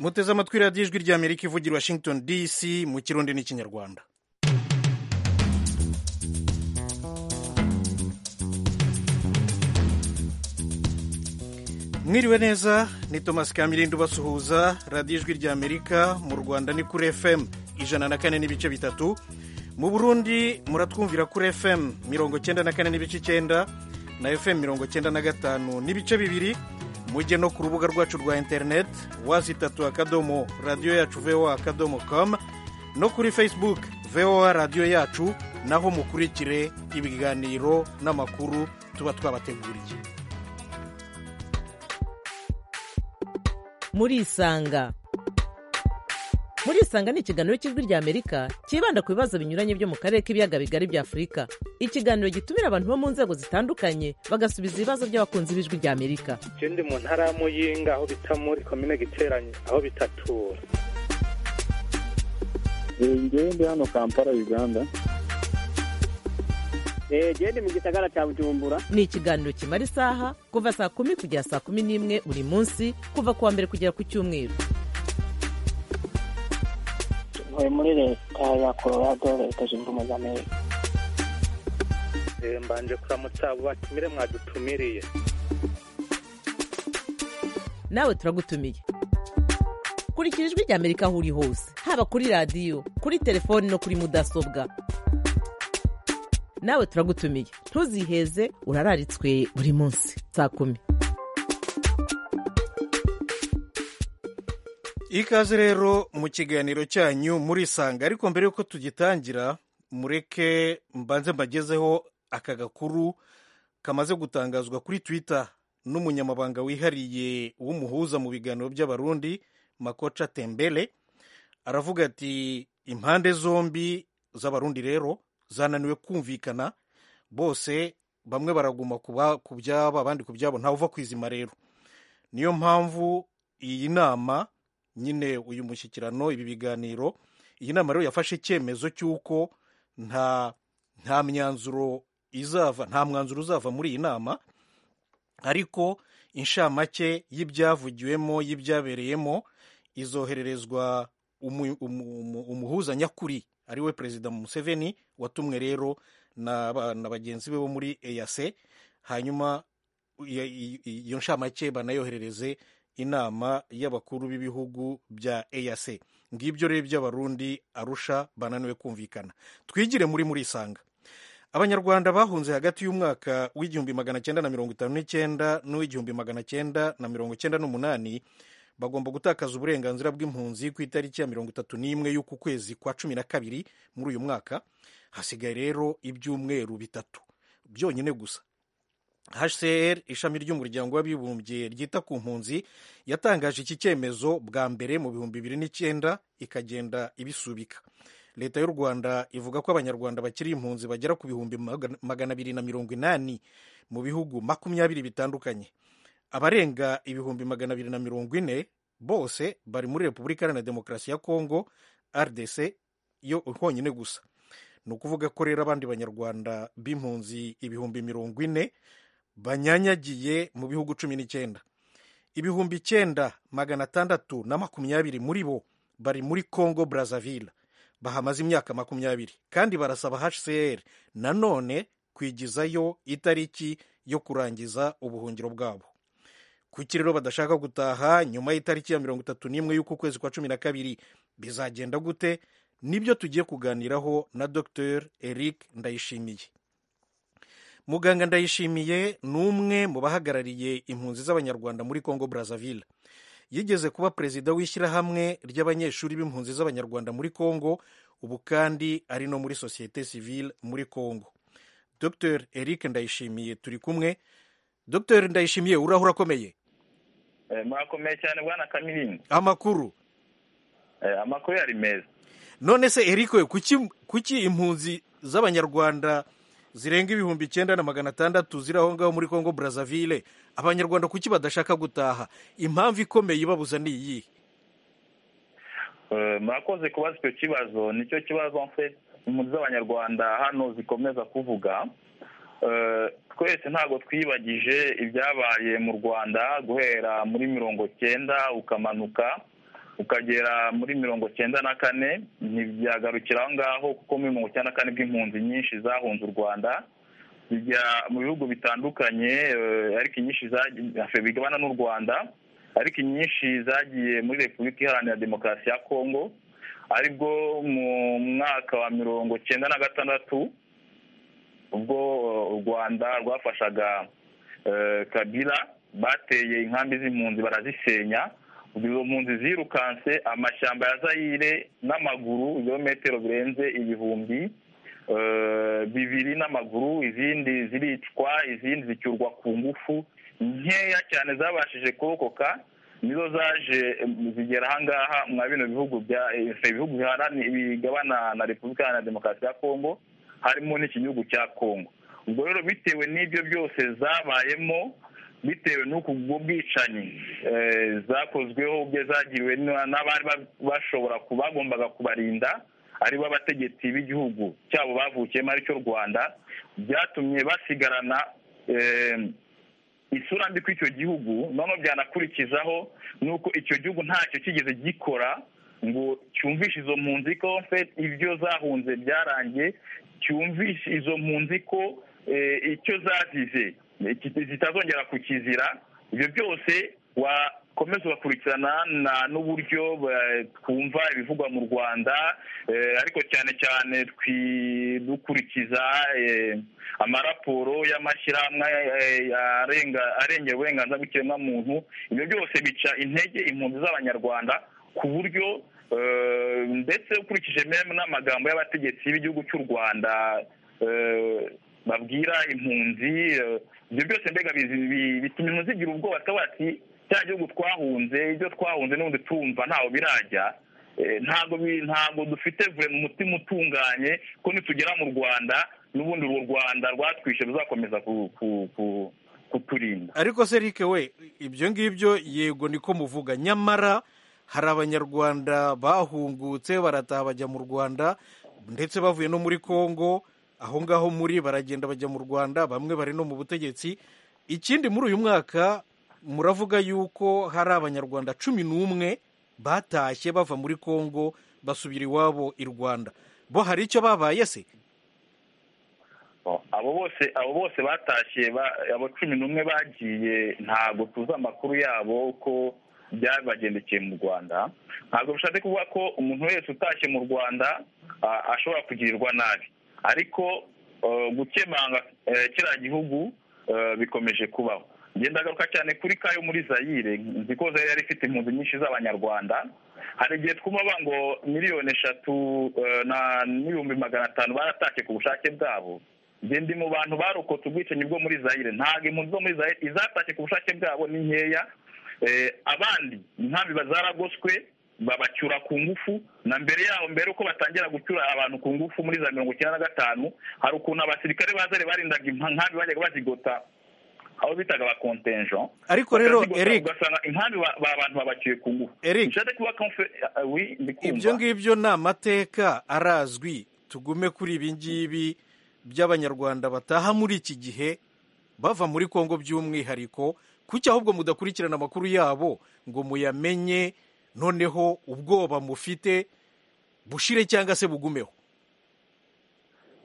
muteze amatwi radiyo ijwi ry'amerika ivugira i washington dc mu kirundi n'ikinyarwanda mwiriwe neza ni thomas kamirindo basuhuza radiyo ijwi ry'amerika mu rwanda ni kuri fm ijana na kane n'ibice bitatu mu burundi muratwumvira kuri fm mirongo cyenda na kane n'ibice icyenda na fm mirongo cyenda na gatanu n'ibice bibiri mujye no ku rubuga rwacu rwa interineti wazitatu akadomo radiyo yacu voa akadomo com no kuri facebook voa radiyo yacu naho mukurikire ibiganiro n'amakuru tuba twabateguriye murisanga murisanga ni ikiganiro cy'ijwi ry'amerika cyibanda ku bibazo binyuranye byo mu karere k'ibiyaga bigari bya afurika ikiganiro gitumira abantu bo mu nzego zitandukanye bagasubiza ibibazo by'abakunzi b'ijwi ry'amerika ikindi mu ntara ya muyinga aho bita muri komine giteranye aho bitatura ngewe ndi hano kampala uganda gende mu gisagara cya bujumbura ni ikiganiro kimara isaha kuva saa kumi kugera saa kumi n'imwe buri munsi kuva ku wa mbere kugera ku cyumweru ntuye muri leta ya colorado leta zunze ubumwe za amerika mbanje kuramutsa abo batumire mwadutumiriye nawe turagutumiye kurikira ijwi ry'amerika aho uri hose haba kuri radiyo kuri telefoni no kuri mudasobwa nawe turagutumiye ntuziheze urararitswe buri munsi saa kumi ikaze rero mu kiganiro cyanyu murisanga ariko mbere y'uko tugitangira mureke mbanze mbagezeho aka gakuru kamaze gutangazwa kuri twitter n'umunyamabanga wihariye w'umuhuza mu biganiro by'abarundi makoca tembele aravuga ati impande zombi z'abarundi rero zananiwe kumvikana bose bamwe baraguma ku byabo abandi ku byabo ntawe uva ku izima rero niyo mpamvu iyi nama nyine uyu mushyikirano ibi biganiro iyi nama rero yafashe icyemezo cy'uko nta nta myanzuro izava nta mwanzuro uzava muri iyi nama ariko inshamake y'ibyavugiwemo y'ibyabereyemo izohererezwa umuhuza nyakuri ariwe perezida museveni watumwe rero na bagenzi be bo muri eyase hanyuma iyo nshamake banayoherereze inama y'abakuru b'ibihugu bya eyase ngibyo rero by'abarundi arusha bananiwe kumvikana twigire muri muri isanga abanyarwanda bahunze hagati y'umwaka w'igihumbi magana cyenda na mirongo itanu n'icyenda n'uw'igihumbi magana cyenda na mirongo cyenda n'umunani bagomba gutakaza uburenganzira bw'impunzi ku itariki ya mirongo itatu n'imwe y'uku kwezi kwa cumi na kabiri muri uyu mwaka hasigaye rero ibyumweru bitatu byonyine gusa hcr ishami ry'umuryango w'abibumbye ryita ku mpunzi yatangaje iki cyemezo bwa mbere mu bihumbi bibiri n'icyenda ikagenda ibisubika leta y'u rwanda ivuga ko abanyarwanda bakiri impunzi bagera ku bihumbi magana abiri na mirongo inani mu bihugu makumyabiri bitandukanye abarenga ibihumbi magana abiri na mirongo ine bose bari muri repubulika iharanira demokarasi ya kongo rdc yo honyine gusa ni ukuvuga ko rero abandi banyarwanda b'impunzi ibihumbi mirongo ine banyanyagiye mu bihugu cumi n'icyenda ibihumbi icyenda magana atandatu na makumyabiri muri bo bari muri kongo brazzaville bahamaze imyaka makumyabiri kandi barasaba hcr nanone kwigizayo itariki yo kurangiza ubuhungiro bwabo kuki rero badashaka gutaha nyuma y'itariki ya mirongo itatu n'imwe y'uku kwezi kwa cumi na kabiri bizagenda gute nibyo tugiye kuganiraho na dr eric ndayishimiye muganga ndayishimiye ni umwe mu bahagarariye impunzi z'abanyarwanda muri congo brazzaville yigeze kuba perezida w'ishyirahamwe ry'abanyeshuri b'impunzi z'abanyarwanda muri congo ubu kandi ari no muri sosiyete sivile muri congo dr eric ndayishimiye turi kumwe dr ndayishimiye urahura akomeye murakomeye cyane bwana kamirinda amakuru amakuru yari meza none se eriko kuki impunzi z'abanyarwanda zirenga ibihumbi icyenda na magana atandatu ziri aho ngaho muri congo brazzaville abanyarwanda kuki badashaka gutaha impamvu ikomeye ibabuza ni iyihe murakoze kubaza icyo kibazo nicyo kibazo impunzi z'abanyarwanda hano zikomeza kuvuga twese ntabwo twibagije ibyabaye mu rwanda guhera muri mirongo cyenda ukamanuka ukagera muri mirongo cyenda na kane ntibyagarukira aho ngaho kuko muri mirongo cyenda na kane bw'impunzi nyinshi zahunze u rwanda zijya mu bihugu bitandukanye eh, ariko inyinshi zagiye- afe, bigabana n'u rwanda ariko inyinshi zagiye muri repubulika iharanira demokarasi ya kongo aribwo mu mwaka wa mirongo cyenda na gatandatu ubwo eh, u rwanda rwafashaga eh, kabila bateye inkambi z'impunzi barazisenya izo mpunzi zirukanse amashyamba ya zayire n'amaguru ibirometero birenze ibihumbi eh, bibiri n'amaguru izindi ziricwa izindi zicyurwa ku ngufu nkeya cyane zabashije kurokoka nizo zaje eh, zigera ahangaha mwa bino bihugu bya eh, ibihugu biharani- bigabana na repubulika iharanira demokarasi ya kongo harimo n'iki gihugu cya kongo ubwo rero bitewe n'ibyo byose zabayemo bitewe n'uku bwo bwicanyi eh, zakozweho ubwe zagiriwe na- n'abari ba- bashobora ku- bagombaga kubarinda ari bo abategetsi b'igihugu cyabo bavukiyemo aricyo rwanda byatumye basigarana eh, isura mbi ku icyo gihugu noneho byanakurikizaho nuko icyo gihugu ntacyo kigeze gikora ngo cyumvishe izo mpunzi ko fe ibyo zahunze byarangiye cyumvishe izo mpunzi ko eh, icyo zazize eh, ki- zitazongera kukizira ibyo byose wakomeza ugakurikirana na- n'uburyo ba- twumva ibivugwa mu rwanda eh, ariko cyane cyane twi- dukurikiza eh, amaraporo y'amashyirahamwe eh, arenga- arengera uburenganzira bw'ikiremwamuntu ibyo byose bica intege impunzi z'abanyarwanda ku buryo eh, ndetse ukurikije meme n'amagambo y'abategetsi b'igihugu cy'u rwanda eh, babwira impunzi eh, ibyo byose mbega bizi- bi- bituma impunzi zigira ubwoba zikavuga ati cya gihugu twahunze ibyo twahunze n'ubundi tumva ntaho birajya Eh, ntabwo bi- ntabwo dufite vure mu mutima utunganye ko nitugera mu rwanda n'ubundi urwo rwanda rwatwishe ruzakomeza ku- ku- ku- kuturinda ariko se rike we ibyo ngibyo yego niko muvuga nyamara hari abanyarwanda bahungutse barataha bajya mu rwanda ndetse bavuye no muri congo aho ngaho muri baragenda bajya mu rwanda bamwe bari no mu butegetsi ikindi muri uyu mwaka muravuga yuko hari abanyarwanda cumi n'umwe batashye bava muri congo basubira iwabo i rwanda bo hari icyo babaye se abo bose abo bose batashye ba- abo cumi n'umwe bagiye ntabwo tuzi amakuru yabo ko byabagendekeye mu rwanda ntabwo bishatse kuvuga ko umuntu wese utashye mu rwanda a- ashobora kugirirwa nabi ariko eh, gukemanga eh, kiriya gihugu eh, bikomeje kubaho ngenda garuka cyane kuri ka yo muri zayire nzi ko zayire yari ifite impunzi nyinshi z'abanyarwanda hari igihe twumva ngo miliyoni eshatu eh, na- n'ibihumbi magana atanu baratashye ku bushake bwabo njye ndi mu bantu barokotse ubwicanyi bwo muri zayire ntabwo impunzi zo muri zayire izatashye ku bushake bwabo ni nkeya Eh, abandi inkambi zaragoswe babacyura ku ngufu na mbere yaho mbere uko batangira gucyura abantu ku ngufu muri za mirongo icyenda na gatanu hari ukuntu abasirikare bazare barindaga impa- inkambi bajyaga bazigota aho bitaga abakontenjon ariko rero Bakazigota, eric ugasanga inkambi ba ba- abantu babacyuye ku ngufu eric nshaka kuba konfe- ah, oui, ndi kumva. ibyo ngibyo ni amateka arazwi tugume kuri ibi ngibi by'abanyarwanda bataha muri iki gihe bava muri kongo by'umwihariko kuki ahubwo mudakurikirana amakuru yabo ngo muyamenye noneho ubwoba mufite bushire cyangwa se bugumeho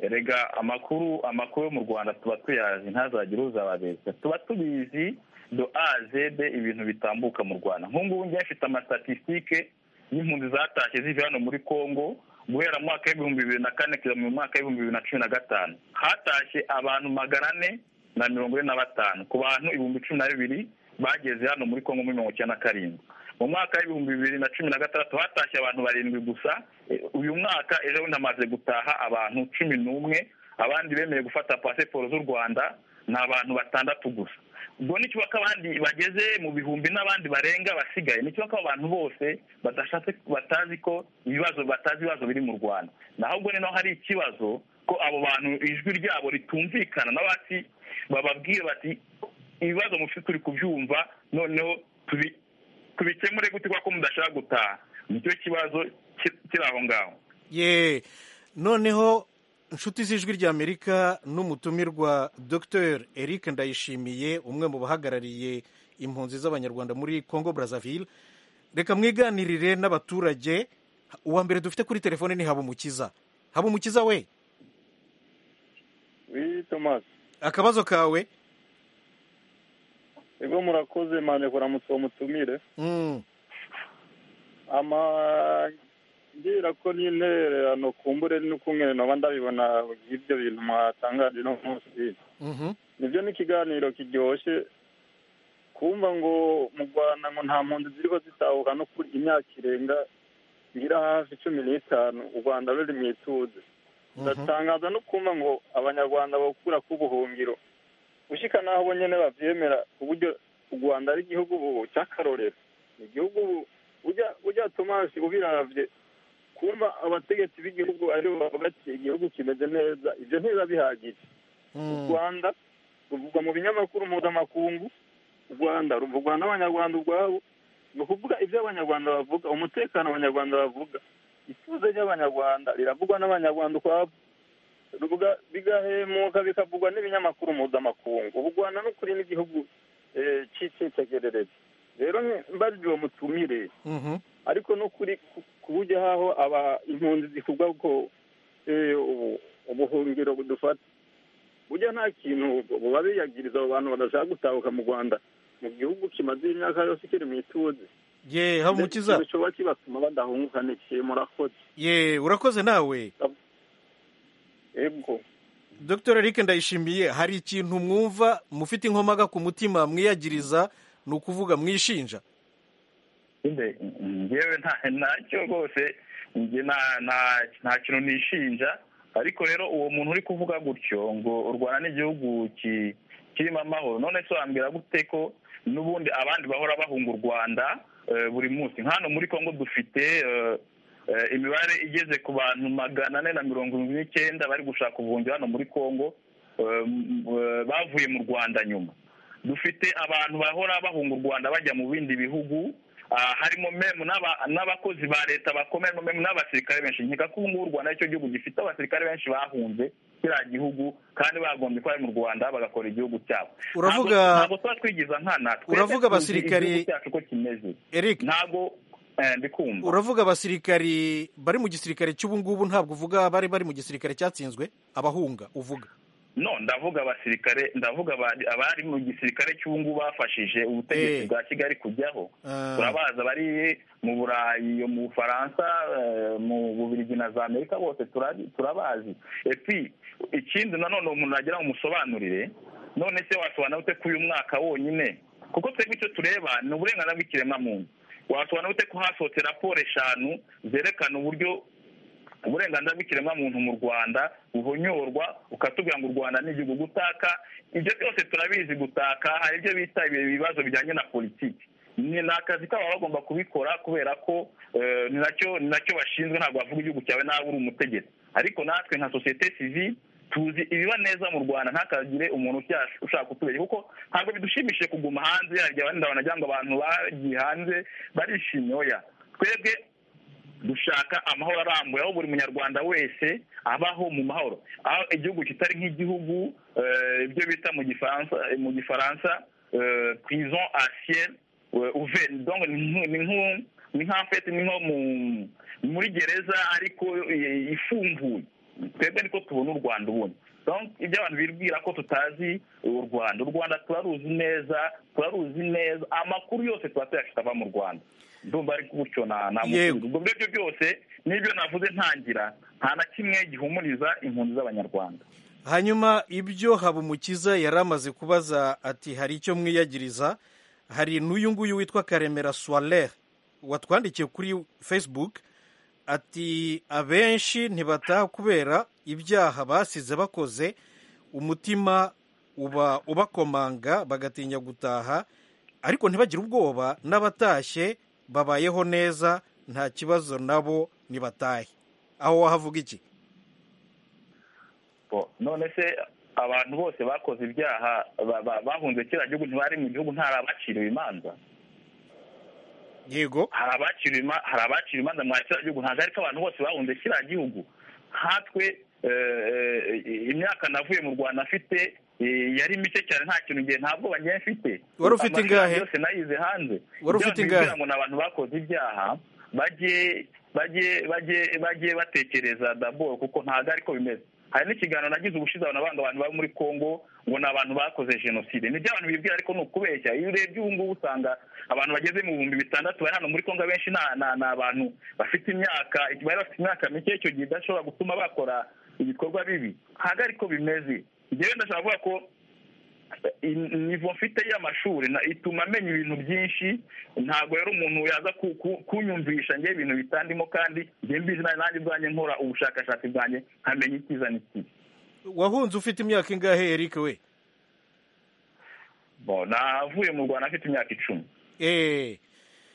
erega amakuru amakuru yo mu rwanda tuba tuyazi ntazagire uzababeshya tuba tubizi do a zede ibintu bitambuka mu rwanda nk'ubu njye mfite amastatistike y'impunzi zatashye ziva hano muri congo guhera mu mwaka w'ibihumbi bibiri na kane kugeza mu mwaka w'ibihumbi bibiri na cumi na gatanu hatashye abantu magana ane na mirongo ine na batanu ku bantu ibihumbi cumi na bibiri bageze hano muri congo muri mirongo icyenda na karindwi mu mwaka w'ibihumbi bibiri na cumi na gatandatu hatashye abantu barindwi gusa Eh, uyu mwaka ejo bundi hamaze gutaha abantu cumi n'umwe abandi bemeye gufata pasiporo z'u rwanda ni abantu batandatu gusa ubwo nicyo ko abandi bageze mu bihumbi n'abandi barenga basigaye nicyo ko abantu bose badashatse batazi ko ibibazo batazi ibibazo biri mu rwanda nahubwo ni naho hari ikibazo ko abo bantu ijwi ryabo ritumvikana n'abati bababwira bati ibibazo mufite turi kubyumva noneho tubi tubikemure gute kuko mudashaka gutaha nicyo kibazo ki- kiri aho ngaho ye noneho inshuti z'ijwi ry'amerika n'umutumirwa dr eric ndayishimiye umwe mu bahagarariye impunzi z'abanyarwanda muri congo brazzaville reka mwiganirire n'abaturage uwa mbere dufite kuri telefone ni habumukiza habumukiza we wii tomasi akabazo kawe ego murakoze mane kuramutse uwo mutumire Mm, ama ngira ko n'intererano kumbure n'ukungene noba ndabibona ibyo bintu mwatangaje no munsi mhm, nibyo ni ikiganiro kiryoshye kumva ngo mu rwanda ngo nta mpunzi ziriho zitahuka no kuri imyaka irenga ngira hafi cumi n'itanu u rwanda ruri mu ituze mhm, ndatangaza no kumva ngo abanyarwanda bakura ku buhungiro ushyika n'aho bo nyine babyemera ku buryo u rwanda ari igihugu ubu cy'akarorero ni igihugu ubu ujya ujya tomasi ubiravye kumva abategetsi b'igihugu aribo bavuga ati igihugu kimeze neza ibyo ntibiba bihagije u mm, rwanda ruvugwa mu binyamakuru mpuzamakungu u rwanda ruvugwa n'abanyarwanda ubwabo ni ukuvuga ibyo abanyarwanda bavuga umutekano abanyarwanda bavuga ituze ry'abanyarwanda riravugwa n'abanyarwanda ukwabo ruvuga bigahemuka bikavugwa n'ibinyamakuru mpuzamakungu ubu u rwanda ni ukuri n'igihugu eh, cy'icyitegererezo rero mbarirwe uwo mutumire mhm. ariko no kuri ku- ku buryo haho aba impunzi zivuga ko eh, ubu- ubuhungiro budufata burya nta kintu buba biyagiriza abo bantu badashaka gutahuka mu rwanda mu gihugu kimaze imyaka yose kiri mu ituze ye habumukiza bishoboka kibatuma badahunguka n'ikihe murakoze ye urakoze nawe ego dr eric ndayishimiye hari ikintu mwumva mufite inkomaga ku mutima mwiyagiriza ni ukuvuga mwishinja Nde- ngewe nta- ntacyo rwose nge nta- nta- nta kintu nishinja ariko rero uwo muntu uri kuvuga gutyo ngo u rwanda ni igihugu ki- kirimo amahoro none se wambwira gute ko n'ubundi abandi bahora bahunga u rwanda eh, buri munsi nka hano muri congo dufite eh, eh, imibare igeze ku bantu magana ane na mirongo irindwi n'icyenda bari gushaka ubuhungiro hano muri congo eh, m- eh, bavuye mu rwanda nyuma dufite abantu bahora bahunga u rwanda bajya mu bindi bihugu ah, harimo memu n'aba- n'abakozi ba leta bakomeye memu n'abasirikare benshi nkeka ko ubu ngubu u rwanda aricyo gihugu gifite abasirikare benshi bahunze kiriya gihugu kandi bagombye kuba bari mu rwanda bagakora igihugu cyabo Uravuga- Ntabwo- ntabwo tuba twigiza nkana twebwe Uravuga tuzi abasirikari- igihugu cyacu uko kimeze eric ntabwo eh, ndikumva uravuga abasirikari bari mu gisirikare cy'ubu ngubu ntabwo uvuga bari bari mu gisirikare cyatsinzwe abahunga uvuga no ndavuga abasirikare ndavuga abari abari mu gisirikare cy'ubu ngubu bafashije Eh. ubutegetsi bwa kigali kujyaho Ah. turabaza bari mu burayi mu bufaransa eh, mu bubirigi na za amerika bose turabi- turabazi epi ikindi nanone umuntu agira ngo umusobanurire none se wasobanura ute ko uyu mwaka wonyine kuko twebwe icyo tureba ni uburenganzira bw'ikiremwamuntu wasobanura ute ko hasohotse raporo eshanu zerekana uburyo uburenganzira bw'ikiremwamuntu mu rwanda buhonyorwa ukatubwira ngo u rwanda ni igihugu gutaka ibyo byose turabizi gutaka hari ibyo bita ibibazo bijyanye na politiki ni ni akazi kabo baba bagomba kubikora kubera ko eh, ni nacyo ni nacyo bashinzwe ntabwo bavuga igihugu cyawe nawe uri umutegetsi ariko natwe nka sosiyete sivile tuzi ibiba neza mu rwanda ntakagire umuntu ushya- ushaka kutubeshya kuko ntabwo bidushimishije kuguma hanze hari igihe abandi banagira ngo abantu bagiye hanze barishimye oya twebwe dushaka amahoro arambuye aho buri munyarwanda wese abaho mu mahoro aho igihugu kitari nk'igihugu eh, ibyo bita mu gifaransa mu gifaransa eh, prison a ciel eh, ouvert. Donc, ni nk- ni nko- ni nka fete ni nko mu- muri gereza ariko eh, ifunguye twebwe niko tubona u rwanda ubundi Donc, ibyo abantu bibwira ko tutazi u rwanda u rwanda turaruzi neza turaruzi neza amakuru yose tuba tuyafite ava mu rwanda ndumva ari gutyo na na Yego. ubwo ngibyo byose n'ibyo navuze ntangira nta na kimwe gihumuriza impunzi z'abanyarwanda hanyuma ibyo habumukiza yari amaze kubaza ati hari icyo mwiyagiriza hari n'uyu nguyu witwa karemera soirere watwandikiye kuri facebook ati abenshi ntibataha kubera ibyaha basize bakoze umutima uba ubakomanga bagatinya gutaha ariko ntibagire ubwoba n'abatashye babayeho neza nta kibazo nabo ntibatahe aho wahavuga iki Bo, none se abantu bose bakoze ibyaha ba- ba- bahunze kiriya gihugu ntibari mu gihugu ntari abaciriwe imanza yego hari abaciriwe ima- hari abaciriwe imanza mwa kiriya gihugu ntabwo ariko abantu bose bahunze kiriya gihugu nkatwe eh, eh, imyaka navuye mu rwanda afite yari mike cyane nta kintu ngiye nta bwoba ngiye mfite Wari ufite Amashusho ingahe? yose nayize hanze Wari ufite Ibyo ingahe? nibwira ngo ni abantu bakoze ibyaha bajye bajye bajye bajye batekereza daboro kuko ntabwo ariko bimeze hari n'ikiganiro nagize ubushize abantu abandi abantu bari muri congo ngo ni abantu bakoze jenoside nibyo abantu bibwira ariko ni ukubeshya iyo urebye ubu ngubu usanga abantu bageze mu bihumbi bitandatu bari hano muri congo abenshi ni- ni ni abantu bafite imyaka bari bafite imyaka mike icyo gihe idashobora gutuma bakora ibikorwa bibi ntabwo ariko bimeze njyewe ndashaka kuvuga ko nivo mfite y'amashuri na- ituma amenya ibintu byinshi ntabwo rero umuntu yaza ku- ku- kunyumvisha njye ibintu bitandimo kandi njye mbizi na- nanjye ubwanjye nkora ubushakashatsi bwanjye nkamenya icyiza n'ikibi wahunze ufite imyaka ingahe eric we Bon, navuye mu rwanda afite imyaka icumi eee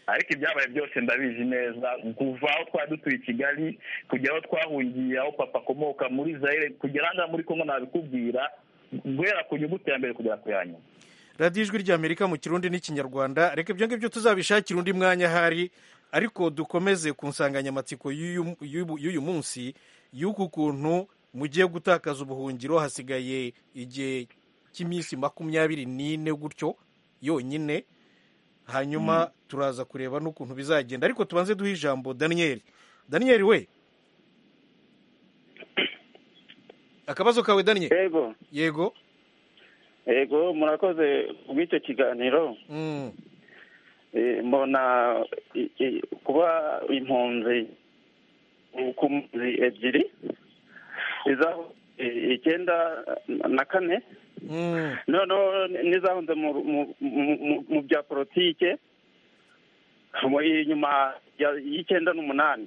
ariko ibyabaye byose ndabizi neza kuva aho twari dutuye i kigali kugera aho twahungiye aho papa akomoka muri zaire kugera aha ngaha muri kongo nabikubwira guhera ku nyuguti ya mbere kugera ku ya nyuma radiyo ijwi ry'amerika mu kirundi n'ikinyarwanda reka ibyo ngibyo tuzabishakira undi mwanya ahari ariko dukomeze ku nsanganyamatsiko y'uyu- y'ubu- y'uyu munsi y'uku kuntu mugiye gutakaza ubuhungiro hasigaye igihe cy'iminsi makumyabiri n'ine gutyo yonyine hanyuma turaza kureba n'ukuntu bizagenda ariko tubanze duhe ijambo daniyeli daniyeli we akabazo kawe daniyeli yego yego yego murakoze bw'icyo kiganiro Mm. Eh, mbona i- i- kuba impunzi ku mpunzi ebyiri iza- i- icyenda na kane Mm. noneho n'izahunze mu mu- mu- mu- mu bya politike mu- inyuma ya- y'icyenda n'umunani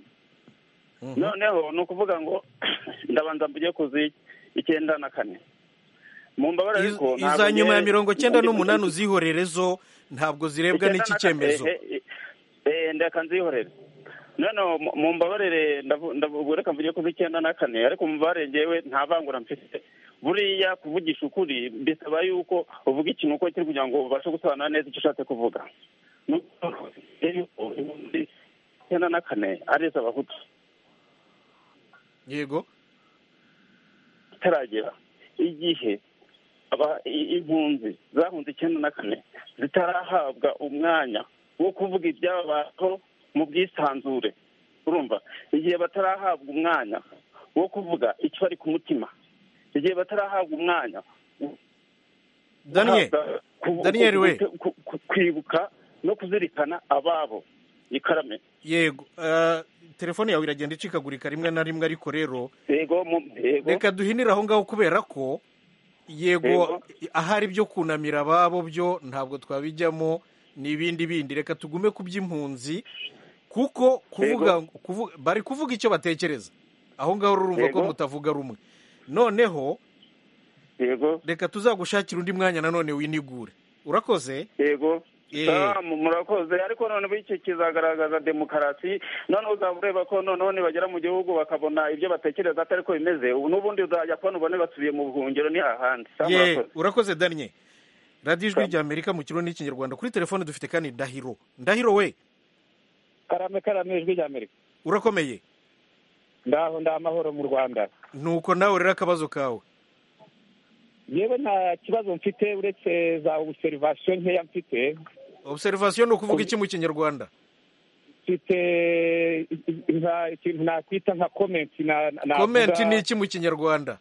Mhm. noneho ni ukuvuga ngo ndabanza mbuge ku z'icyenda na kane mu mbabare Iz- ariko ntabwo iza nyuma ya nge- mirongo cyenda ndi- n'umunani uzihorere zo ntabwo zirebwa icyenda n'iki na kane, cyemezo eh, eh, eh, ndeka nzihorere noneho mu- mu mbabarire ndavu- ndavu- reka mvuge ku z'icyenda na kane ariko mu mbabarire ngewe nta vangura mfite buriya kuvugisha ukuri bisaba yuko uvuga ikintu uko kiri kugira ngo ubashe gusobanura neza icyo ushatse kuvuga Ni uko rero yuko ibihumbi icyenda na kane ari iz'abahutu yego itaragera igihe aba- i- impunzi zahunze icyenda na kane zitarahabwa umwanya wo kuvuga ibyabaho mu bwisanzure urumva igihe batarahabwa umwanya wo kuvuga icyo bari ku mutima igihe batarahabwa umwanya wo daniel guhabwa- ku- Daniel we. ku- ku- kwibuka no kuzirikana ababo ikarame yego Ah, telefone yawe iragenda icikagurika rimwe na rimwe ariko rero yego mu- yego reka duhinire aho ngaho kubera ko yego Yego. ahari byo kunamira ababo byo ntabwo twabijyamo n'ibindi bindi reka tugume ku by'impunzi kuko kuvuga kuvu- bari kuvuga icyo batekereza aho ngaho urumva ko Yego. mutavuga rumwe noneho yego reka tuzagushakire undi mwanya nanone winigure urakoze yego Eh. Salamu, murakoze ariko noneho iki kizagaragaza demokarasi noneho uzaba ureba ko noneho nibagera mu gihugu bakabona ibyo batekereza atari ko bimeze ubu n'ubundi uzajya kubona ubone basubiye mu buhungiro ni hahandi Salamu, ye murakoze. urakoze daniel radiyo ijwi ry'amerika mu kirundi n'ikinyarwanda kuri telefone dufite kandi ndahiro ndahiro we karame karame ijwi rya amerika urakomeye ndaho ndamahoro mu rwanda nuko nawe rero akabazo kawe yewe nta kibazo mfite uretse za obuserivasiyo nkeya mfite obuserivasiyo ni ukuvuga iki mu kinyarwanda mfite nka- ikintu nakwita nka komenti na- navuga- komenti ni iki mu kinyarwanda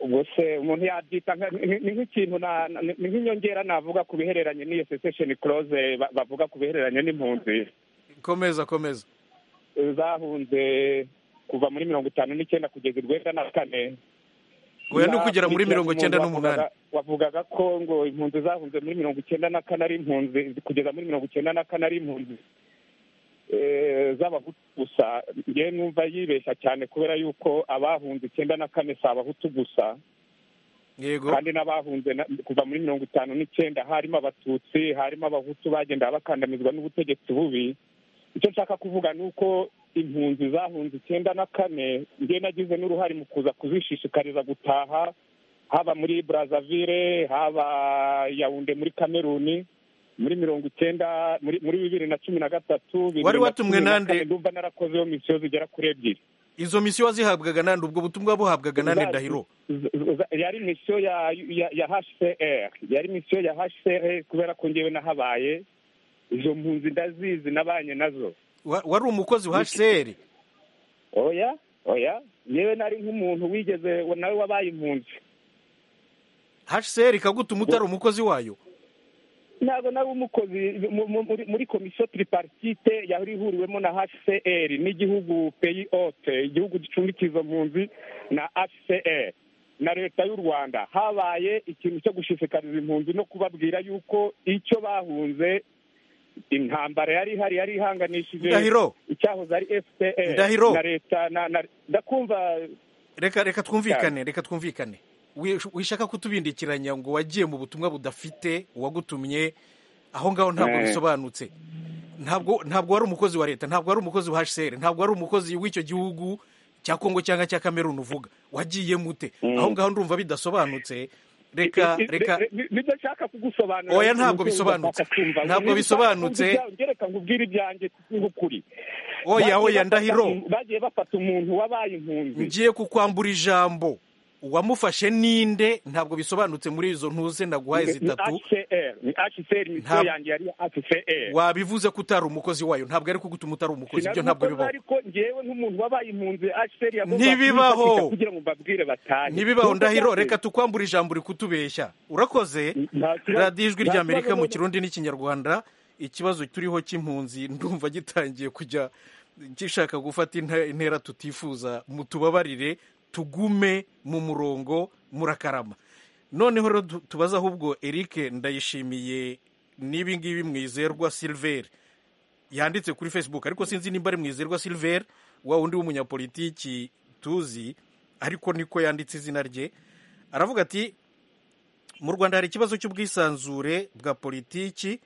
ubwo se umuntu yabyita nka- ni ni nk'ikintu na- na- ni nk'inyongera navuga ku bihereranye n'iyo sesesheni koroze ba- bavuga ku bihereranye n'impunzi komeza komeza zahunze kuva muri mirongo itanu n'icyenda kugeza urwenda na kane oya no kugera muri Hakurikiraho mirongo icyenda umuntu n'umunani wavugaga- wavugaga ko ngo impunzi zahunze muri mirongo icyenda na kane ari impunzi kugeza muri mirongo icyenda na kane ari impunzi eh, z'abahutu gusa ngewe numva yibeshya cyane kubera yuko abahunze icyenda na kane si abahutu gusa yego kandi n'abahunze na- kuva muri mirongo itanu n'icyenda harimo abatutsi harimo abahutu bagenda bakandamizwa n'ubutegetsi bubi icyo nshaka kuvuga ni uko impunzi zahunze icyenda na kane njye nagize n'uruhare mu kuza kuzishishikariza gutaha haba muri brazaville haba yawunde muri kameruni muri mirongo icyenda muri muri bibiri na cumi na gatatu bibiri Wari na watumwe cumi na nande? kane, ndumva narakozeho misiyo zigera kuri ebyiri izo misiyo wazihabwaga nande ubwo butumwa buhabwaga nande Za- ndahiro z- z- yari misiyo ya ya- ya hcr yari misiyo ya hcr kubera ko ngewe nahabaye izo mpunzi ndazizi nabanye nazo Wa- wari umukozi wa hcr oya oya yewe nari nk'umuntu wigeze nawe wabaye impunzi hcr ikagutuma utari umukozi wayo ntabwo nari umukozi mu- mu- muri- muri komisiyo tiriparitite yari ihuriwemo na hcr n'igihugu peyi ote igihugu gicumbikira izo mpunzi na hcr na leta y'u rwanda habaye ikintu cyo gushishikariza impunzi no kubabwira yuko icyo bahunze intambara yari ihari yari ihanganishije ndahiro icyahoze ari fpr Ndahiro. na leta na- na- ndakumva reka reka twumvikane reka twumvikane Wi- wishaka kutubindikiranya ngo wagiye mu butumwa budafite uwagutumye aho ngaho ntabwo Eh. bisobanutse ntabwo ntabwo wari umukozi wa leta ntabwo wari umukozi wa hcr ntabwo wari umukozi w'icyo gihugu cya kongo cyangwa cya kameruni uvuga wagiye mute aho ngaho ndumva bidasobanutse reka I- i- reka ni- ni- nibyo nshaka kugusobanurira Oya, ntabwo bisobanutse. Ntabwo bisobanutse. ngereka nkubwire ibyanjye nk'ukuri oya Bagiye oya bafata ndahiro im- bagiye bafata umuntu wabaye impunzi ngiye kukwambura ijambo uwamufashe ninde ntabwo bisobanutse muri izo ntuze naguhaye zitatu HCR ni HCR misiyo Ntabwo- yanjye yari HCR wabivuze ko utari umukozi wayo ntabwo ari kugutuma utari umukozi ibyo ntabwo bibaho ariko ngewe nk'umuntu wabaye impunzi HCR yagomba Ntibibaho. kwifatika kugira ngo mbabwire batahe ntibibaho Nubwo ndahiro byaje- reka tukwambure ijambo uri kutubeshya urakoze Nta kibazo- radiyo ijwi rya nta kibazo amerika mu none- kirundi n'ikinyarwanda ikibazo turiho cy'impunzi ndumva gitangiye kujya gishaka gufata inte- intera tutifuza mutubabarire tugume mu murongo murakarama noneho rero tu- tubaze ahubwo eric ndayishimiye n'ibingibi mwizerwa silveri yanditse kuri facebook ariko sinzi nimba ari mwizerwa silver wa undi w'umunyapolitiki tuzi ariko niko yanditse izina rye aravuga ati mu rwanda hari ikibazo cy'ubwisanzure bwa politiki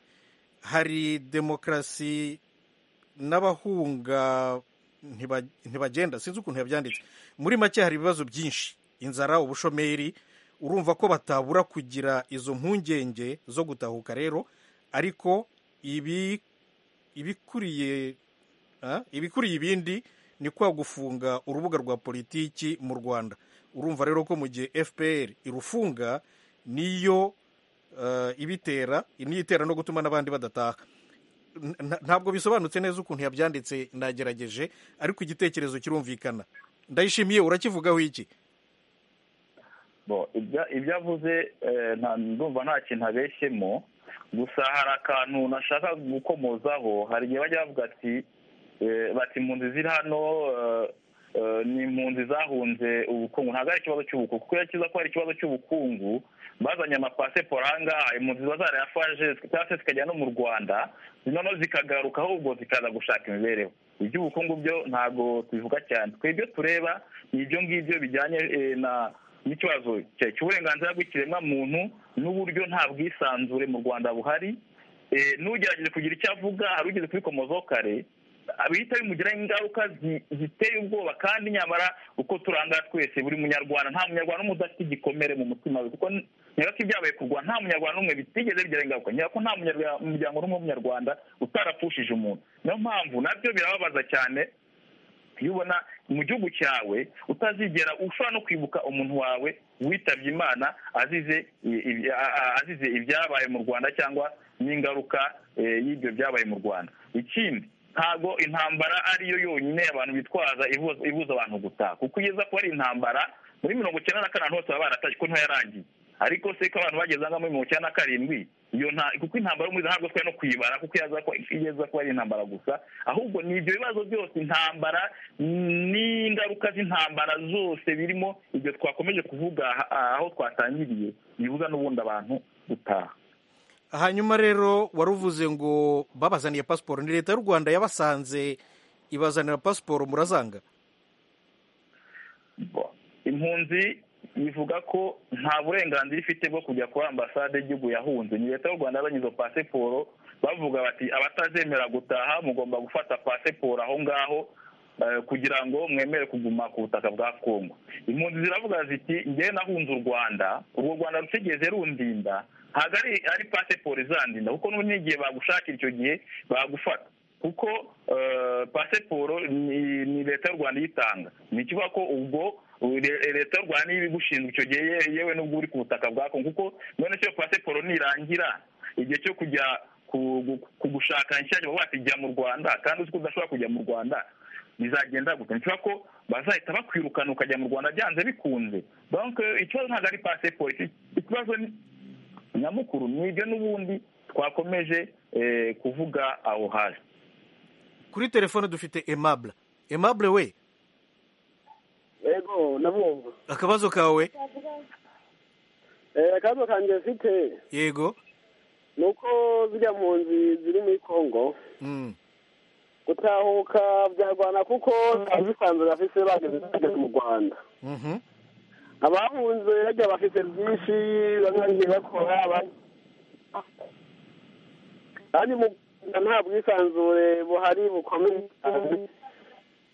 hari demokarasi n'abahunga ntiba- ntibagenda sinzi ukuntu yabyanditse muri make hari ibibazo byinshi inzara ubushomeri urumva ko batabura kugira izo mpungenge zo gutahuka rero ariko ibi ibikuriye ah, ibikuriye ibindi ni kwa gufunga urubuga rwa politiki mu rwanda urumva rero ko mu gihe fpr irufunga niyo eh, ibitera niyo itera no gutuma n'abandi badataha N- nta- ntabwo bisobanutse neza ukuntu yabyanditse ndagerageje ariko igitekerezo kirumvikana ndayishimiye urakivugaho iki Bo, ibya- ibyo avuze eh, nta- ndumva nta kintu abeshyemo gusa hari akantu nashaka gukomozaho hari igihe bajya bavuga ati eh, bati impunzi ziri hano eh, eh, ni impunzi zahunze ubukungu ntabwo ari ikibazo cy'ubukungu kuko iyo kiza ko ari ikibazo cy'ubukungu bazanye amapasiporo ahangaha impunzi ziba zarayafaje cyangwa se zikajya no mu rwanda noneho zikagaruka ahubwo zikaza gushaka imibereho iby'ubukungu byo ntabwo tubivuga cyane twe ibyo tureba ni ibyo ngibyo bijyanye eh, na n'ikibazo cya- cy'uburenganzira bw'ikiremwamuntu n'uburyo nta bwisanzure mu rwanda buhari Eh, n'ugerageje kugira icyo avuga hari ugeze kubikomozaho kare bihita bimugiraho ingaruka zi- ziteye ubwoba kandi nyamara uko turangara twese buri munyarwanda nta munyarwanda n'umwe udafite igikomere mu mutima we kuko nyabako ibyabaye ku rwanda nta munyarwanda n'umwe bitigeze bigira ingaruka nyabako nta munyarwa- muryango n'umwe w'umunyarwanda utarapfushije umuntu niyo mpamvu nabyo birababaza cyane iyo ubona mu gihugu cyawe utazigera ushobora no kwibuka umuntu wawe witabye imana azize i- i- a- a- azize ibyabaye mu rwanda cyangwa n'ingaruka eh, y'ibyo byabaye mu rwanda ikindi ntabwo intambara ariyo yonyine abantu bitwaza ibuza ibuza abantu gutaha kuko ugeza kuba ari intambara muri mirongo icyenda na kane ahantu hose baba baratashye ko ntoya yarangiye ariko se ko abantu bageze ahangaha muri mirongo icyenda na karindwi iyo nta kuko intambara yo muri izo ntabwo twari no kuyibara kuko yaza ko igeza kuba ari intambara gusa ahubwo ni ibyo bibazo byose intambara n'ingaruka z'intambara zose birimo ibyo twakomeje kuvuga ah, aho twatangiriye bibuza n'ubundi abantu gutaha hanyuma rero wari uvuze ngo babazaniye pasiporo ni leta y'u rwanda yabasanze ibazanira pasiporo murazanga Bo, impunzi bivuga ko nta burenganzira ifite bwo kujya kuri ambasade y'igihugu yahunze ni leta y'u rwanda yazanye izo pasiporo bavuga bati abatazemera gutaha mugomba gufata pasiporo aho ngaho eh, kugira ngo mwemere kuguma ku butaka bwa kongo impunzi ziravuga ziti ngewe nahunze u rwanda urwo rwanda rutigeze rundinda ntabwo ari ari pasiporo izandinda kuko n'ubu n'igihe bagushakira icyo gihe bagufata kuko pasiporo ni leta y'u rwanda iyitanga ni ikivuga ko ubwo leta y'u rwanda niba igushinzwe icyo gihe yewe n'ubwo uri ku butaka bwa kongo kuko none cyo pasiporo nirangira igihe cyo kujya ku gushaka nshya baba bati jya mu rwanda kandi uzi ko udashobora kujya mu rwanda bizagenda gute nshobora ko bazahita bakwirukana ukajya mu rwanda byanze bikunze banke ikibazo ntabwo ari pasiporo ikibazo nyamukuru ni ibyo n'ubundi twakomeje kuvuga aho hasi kuri telefone dufite emabure emabure we yego nabumva akabazo kawe akabazo kanjye mfite yego ni uko ziriya mpunzi ziri muri congo gutahuka byarwana kuko nta bisanzwe bafite bageze mu rwanda abahunze bajya bafite byinshi bamwe bagiye bakora kandi mu rwanda nta bwisanzure buhari bukomeye cyane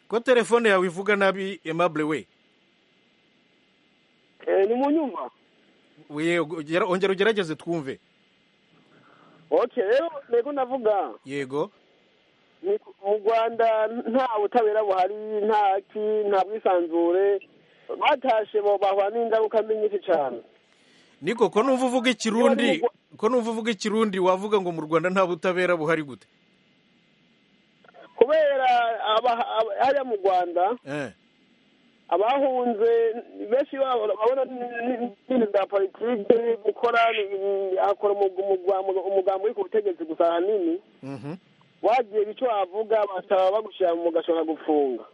ko telefone yawe ivuga nabi emabure we ni mu nyuma ongera ugerageze twumve oke rero ntego navuga yego mu rwanda nta butabera buhari nta ki nta bwisanzure batashe bahura n'ingaruka nyinshi cyane niko ko numva uvuga ikirundi ko numva uvuga ikirundi wavuga ngo mu rwanda nta butabera buhari gute kubera hariya mu rwanda abahunze benshi babona n'ibintu bya politiki gukora akora umugambi uri ku butegetsi gusa ahanini wagiye icyo wavuga basaba bagushyira mu gashobora gufunga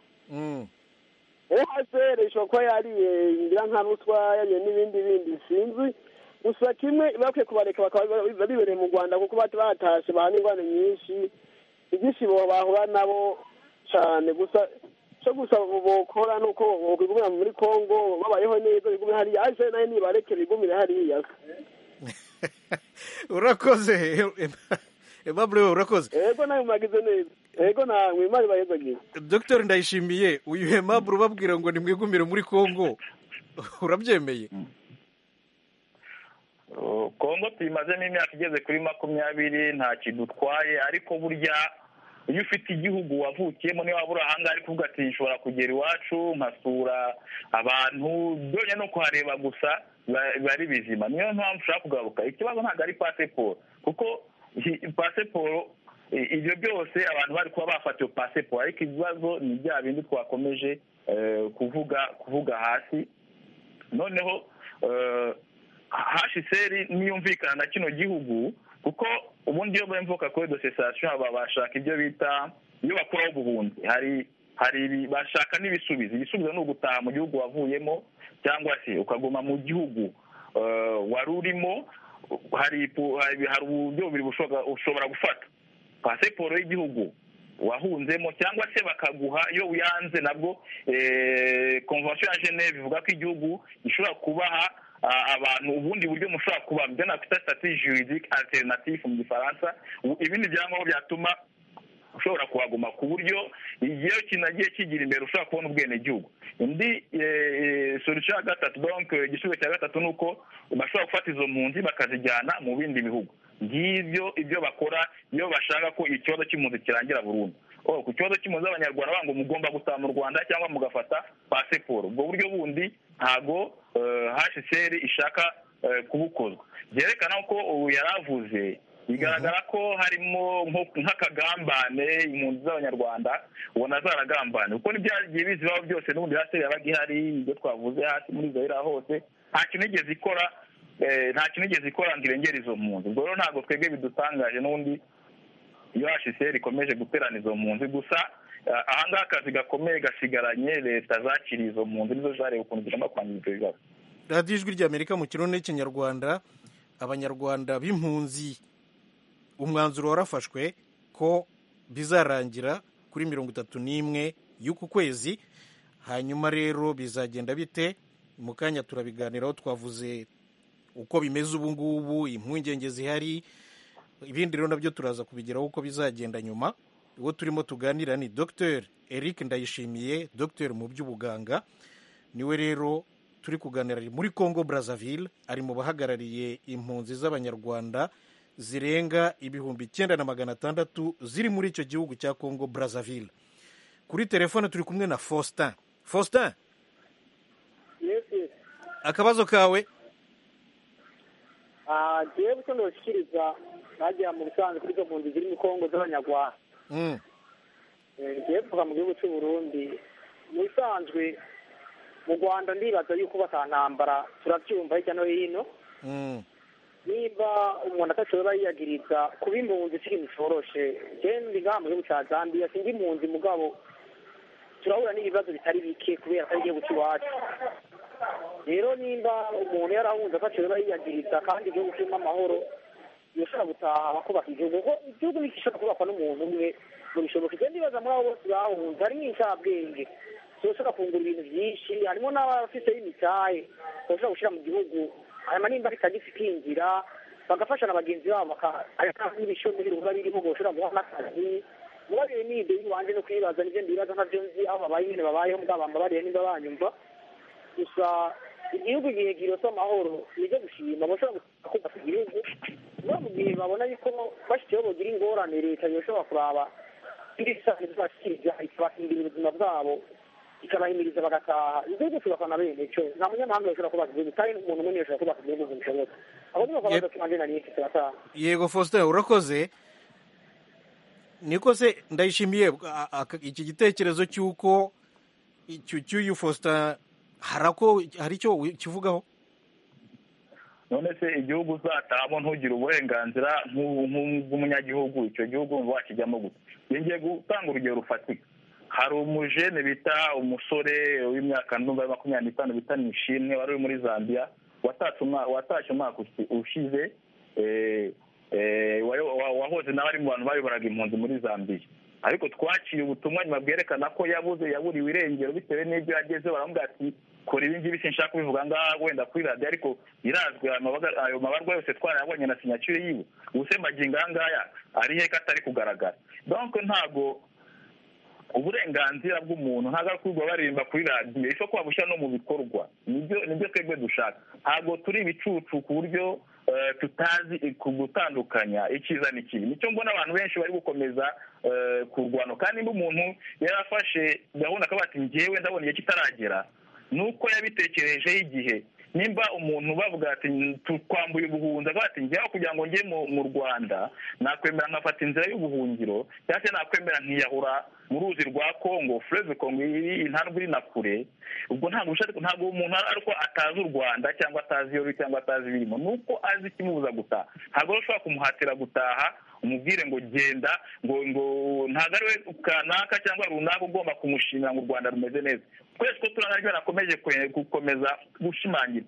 uhasere ishobora kuba yariye ngira nka ruswa yariye n'ibindi bindi sinzi gusa kimwe bakwiye kubareka bakaba bibereye mu rwanda kuko batashe bahana ingwano nyinshi ibyishimo bahura nabo cyane gusa cyo gusa bokora ni uko bigumira muri congo babayeho neza bigumira hariya aje nayo nibareke bigumire hariya urakoze emabure urakoze yego nawe mwagize neza yego namwe imana ibahezagiye dr ndayishimiye uyu emabure ubabwira ngo nimwigumire muri congo urabyemeye kongo tuyimazemo imyaka igeze kuri makumyabiri nta kidutwaye ariko burya iyo ufite igihugu wavukiyemo niyo waba uri ahangaha ariko uvuga ati nshobora kugera iwacu nkasura abantu byonyine no kuhareba gusa biba ari bizima niyo mpamvu ushaka kugaruka ikibazo ntabwo ari pasiporo kuko pasiporo ibyo byose abantu bari kuba bafatiwe pasiporo ariko ibibazo ni bya bindi twakomeje kuvuga kuvuga hasi noneho hashiseri niyumvikana na kino gihugu kuko ubundi iyo bemvuka kuri dosesasiyo haba bashaka ibyo bita iyo bakuraho ubuhunzi hari hari bashaka n'ibisubizo ibisubizo ni ugutaha mu gihugu wavuyemo cyangwa se ukaguma mu gihugu wari urimo hari hari uburyo bubiri ushobora gufata pasiporo y'igihugu wahunzemo cyangwa se bakaguha iyo uyanze nabwo konvensiyo ya geneve ivuga ko igihugu gishobora kubaha abantu ubundi buryo mushobora kuba ibyo nakwita sitati juridike alternative mu gifaransa ibindi byangombwa byatuma ushobora kuhaguma ku buryo igihe kinagiye kigira imbere ushobora kubona ubwenegihugu indi solution ya gatatu donke igisubizo cya gatatu ni uko bashobora gufata izo mpunzi bakazijyana mu bindi bihugu ngibyo ibyo bakora iyo bashaka ko ikibazo cy'impunzi kirangira burundu ku kibazo cy'impunzi z'abanyarwanda bango mugomba gutaha mu rwanda cyangwa mugafata pasiporo ubwo buryo bundi ntago hsr ishaka kubukozwa byerekana ko ubu yaravuze bigaragara ko harimo nk'akagambane impunzi z'abanyarwanda ubona zaragambane kuko n'ibyagiye bizibaho byose n'ubundi hasi yabaga ihari ibyo twavuze hasi muri zahira hose nta kintu igeze ikora nta kintu igeze ikora ngo irengere izo mpunzi ubwo rero ntabwo twebwe bidutangaje n'ubundi iyo hsr ikomeje guterana izo mpunzi gusa ahangaha akazi gakomeye gasigaranye leta zakiriye izo mpunzi nizo zareba ukuntu zigomba kwangiza ibyo bibazo radiyo ijwi ry'amerika mu kirundi n'ikinyarwanda abanyarwanda b'impunzi umwanzuro warafashwe ko bizarangira kuri mirongo itatu n'imwe y'uku kwezi hanyuma rero bizagenda bite mu kanya turabiganiraho twavuze uko bimeze ubu ngubu impungenge zihari ibindi rero nabyo turaza kubigeraho uko bizagenda nyuma uwo turimo tuganira ni dr eric ndayishimiye dr mu by'ubuganga niwe rero turi kuganira muri congo brazzaville ari mu bahagarariye impunzi z'abanyarwanda zirenga ibihumbi icyenda na magana atandatu ziri muri icyo gihugu cya congo brazzaville kuri telefone turi kumwe na faustin faustin akabazo kawe ngewe gusa ndabashyikiriza bagera mu busanzwe kuri izo mpunzi ziri mu kongo z'abanyarwanda Mm, ngewe kuva mu gihugu cy'u Burundi mu bisanzwe mu rwanda ndibaza yuko batantambara turabyumva hirya no hino mm, niba umuntu atashobora yiyagiriza kuba impunzi ikiri bisoroshe genda ngaha mu gihugu cya zambia sinzi impunzi mugabo turahura n'ibibazo bitari bike kubera ko ari igihugu cy'iwacu rero nimba umuntu yarahunze atashobora yiyagiriza kandi igihugu kirimo amahoro yoshobora gutaha bakubaka igihugu kuko igihugu ntigishobora kubakwa n'umuntu umwe ngo bishoboke igenda ibaza muri abo bose bahunze harimo inshabwenge zishobora kungura ibintu byinshi harimo n'abafite imitahe bashobora gushyira mu gihugu hanyuma nimba bitagifite inzira bagafasha na bagenzi babo bakajyana n'ibishomeri biba birimo ngo bashobora guha n'akazi muba biri ni ibyo iwanje no kwibaza n'ibyo ndibaza ntabyo nzi aho babaye nyine babayeho mbwa bambabariye niba banyumva gusa igihugu igihe kirose amahoro nibyo gushima bashobora kubaka igihugu niba mu gihe babona yuko bashyizeho bagira ingorane leta yoshobora kuraba ibisanzwe zibashyirira ikabahindura ubuzima bwabo ikabahimiriza bagataha igihugu cyubakwa na bene cyo nta munyamahanga yashobora kubaka igihugu kandi umuntu umwe yashobora kubaka igihugu ngo bishoboke ahubwo ni uko badatima ndena n'isi turataha yego faustin urakoze niko se ndayishimiye a- a- iki gitekerezo cy'uko icyo cy'uyu faustin harako hari icyo ukivugaho none se igihugu uzatahamo ntugire uburenganzira nk'u- nk'u- bw'umunyagihugu icyo gihugu wumva wakijyamo gusa iyo ngiye gutanga urugero rufatika hari umujene bita umusore w'imyaka ndumva ya makumyabiri n'itanu bita nishimwe wari uri muri zambia watatse umwa- watashye umwaka usi- ushize eh, eh, wayo- wa- wahoze nawe ari mu bantu bayoboraga impunzi muri zambia ariko twaciye ubutumwa nyuma bwerekana ko yabuze yaburiwe irengero bitewe n'ibyo yagezeho baramubwira ati kora ibi ngibi sinshaka kubivuga aha ngaha wenda kuri radiyo ariko birazwi ayo mabaga- ayo mabarwa yose twarayabonye na sinyatire yiwe ubusemagingo aha ngaya ari he ko atari kugaragara donc ntago uburenganzira bw'umuntu ntabwo ari kubwo baririmba kuri radiyo isho kuba bushyira no mu bikorwa nibyo nibyo twebwe dushaka ntabwo turi ibicucu ku buryo eh, tutazi ku gutandukanya icyiza n'ikibi nicyo mbona abantu benshi bari gukomeza eh, kurwana kandi niba umuntu yarafashe gahunda akavuga ati njyewe ndabona igihe kitaragera nuko yabitekerejeho igihe nimba umuntu bavuga ati "Tu- twambuye ubuhunzi akavuga ati njyaho kugira ngo njye mu- mu rwanda nakwemera nkafata inzira y'ubuhungiro cyangwa se nakwemera nkiyahura mu ruzi rwa kongo fureze kongo iri intandwe iri na kure ubwo ntabwo ubushake ntabwo umuntu ari uko atazi u rwanda cyangwa atazi iyo ruri cyangwa atazi ibirimo ni uko azi ikimubuza gutaha ntabwo rero ushobora kumuhatira gutaha umubwire ngo genda ngo ngo ntabwo ari we kanaka cyangwa runaka ugomba kumushimira ngo u rwanda rumeze neza twese ko turangajwe nakomeje kwe- gukomeza gushimangira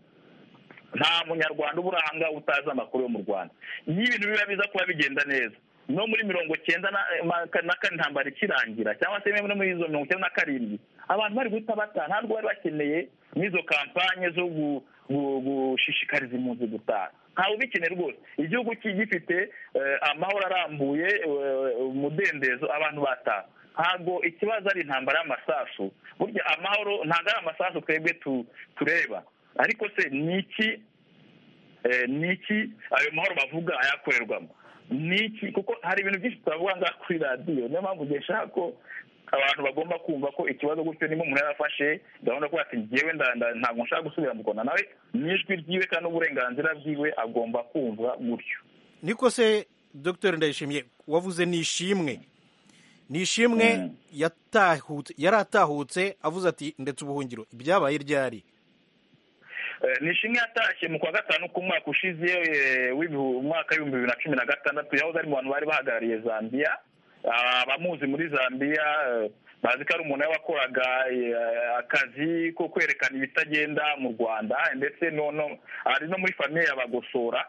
nta munyarwanda ubura aha ngaha utazi amakuru yo mu rwanda iyo ibintu biba biza kuba bigenda neza no muri mirongo cyenda na ma- na kane intambara ikirangira cyangwa se no muri izo mirongo icyenda na karindwi abantu bari guhita bataha ntabwo bari bakeneye n'izo kampanye zo gu- gu- gushishikariza impunzi gutaha ntawe ubikeneye rwose igihugu ki- gifite eh, amahoro arambuye eh, umudendezo abantu bataha ntabwo ikibazo ari intambara y'amasasu burya amahoro ntabwo ari amasasu twebwe tu- tureba ariko se ni iki eh, ni iki ayo mahoro bavuga ayakorerwamo ni iki kuko hari ibintu byinshi tutavuga ngaha kuri radiyo niyo mpamvu njye nshaka ko abantu bagomba kumva ko ikibazo gutyo niba umuntu yarafashe gahunda yo kuvuga ati njyewe nda- nda- ntabwo nshaka gusubira mu rwanda nawe ni ijwi ryiwe kandi n'uburenganzira bwiwe agomba kumva gutyo niko se dr ndayishimiye wavuze ni ishimwe ni ishimwe Mm. yatahutse yari atahutse avuze ati ndetse ubuhungiro ibyabaye ryari Eh, nishimwe yatashye mu kwa gatanu k'umwaka ushize eh, w'ibihu- umwaka w'ibihumbi bibiri na cumi na gatandatu yahoze ari mu bantu bari bahagarariye zambia Ah, abamuzi muri zambia eh, bazi ko ari umuntu wakoraga akazi ko kwerekana ibitagenda mu rwanda ndetse no no ari no muri famiye yabagosora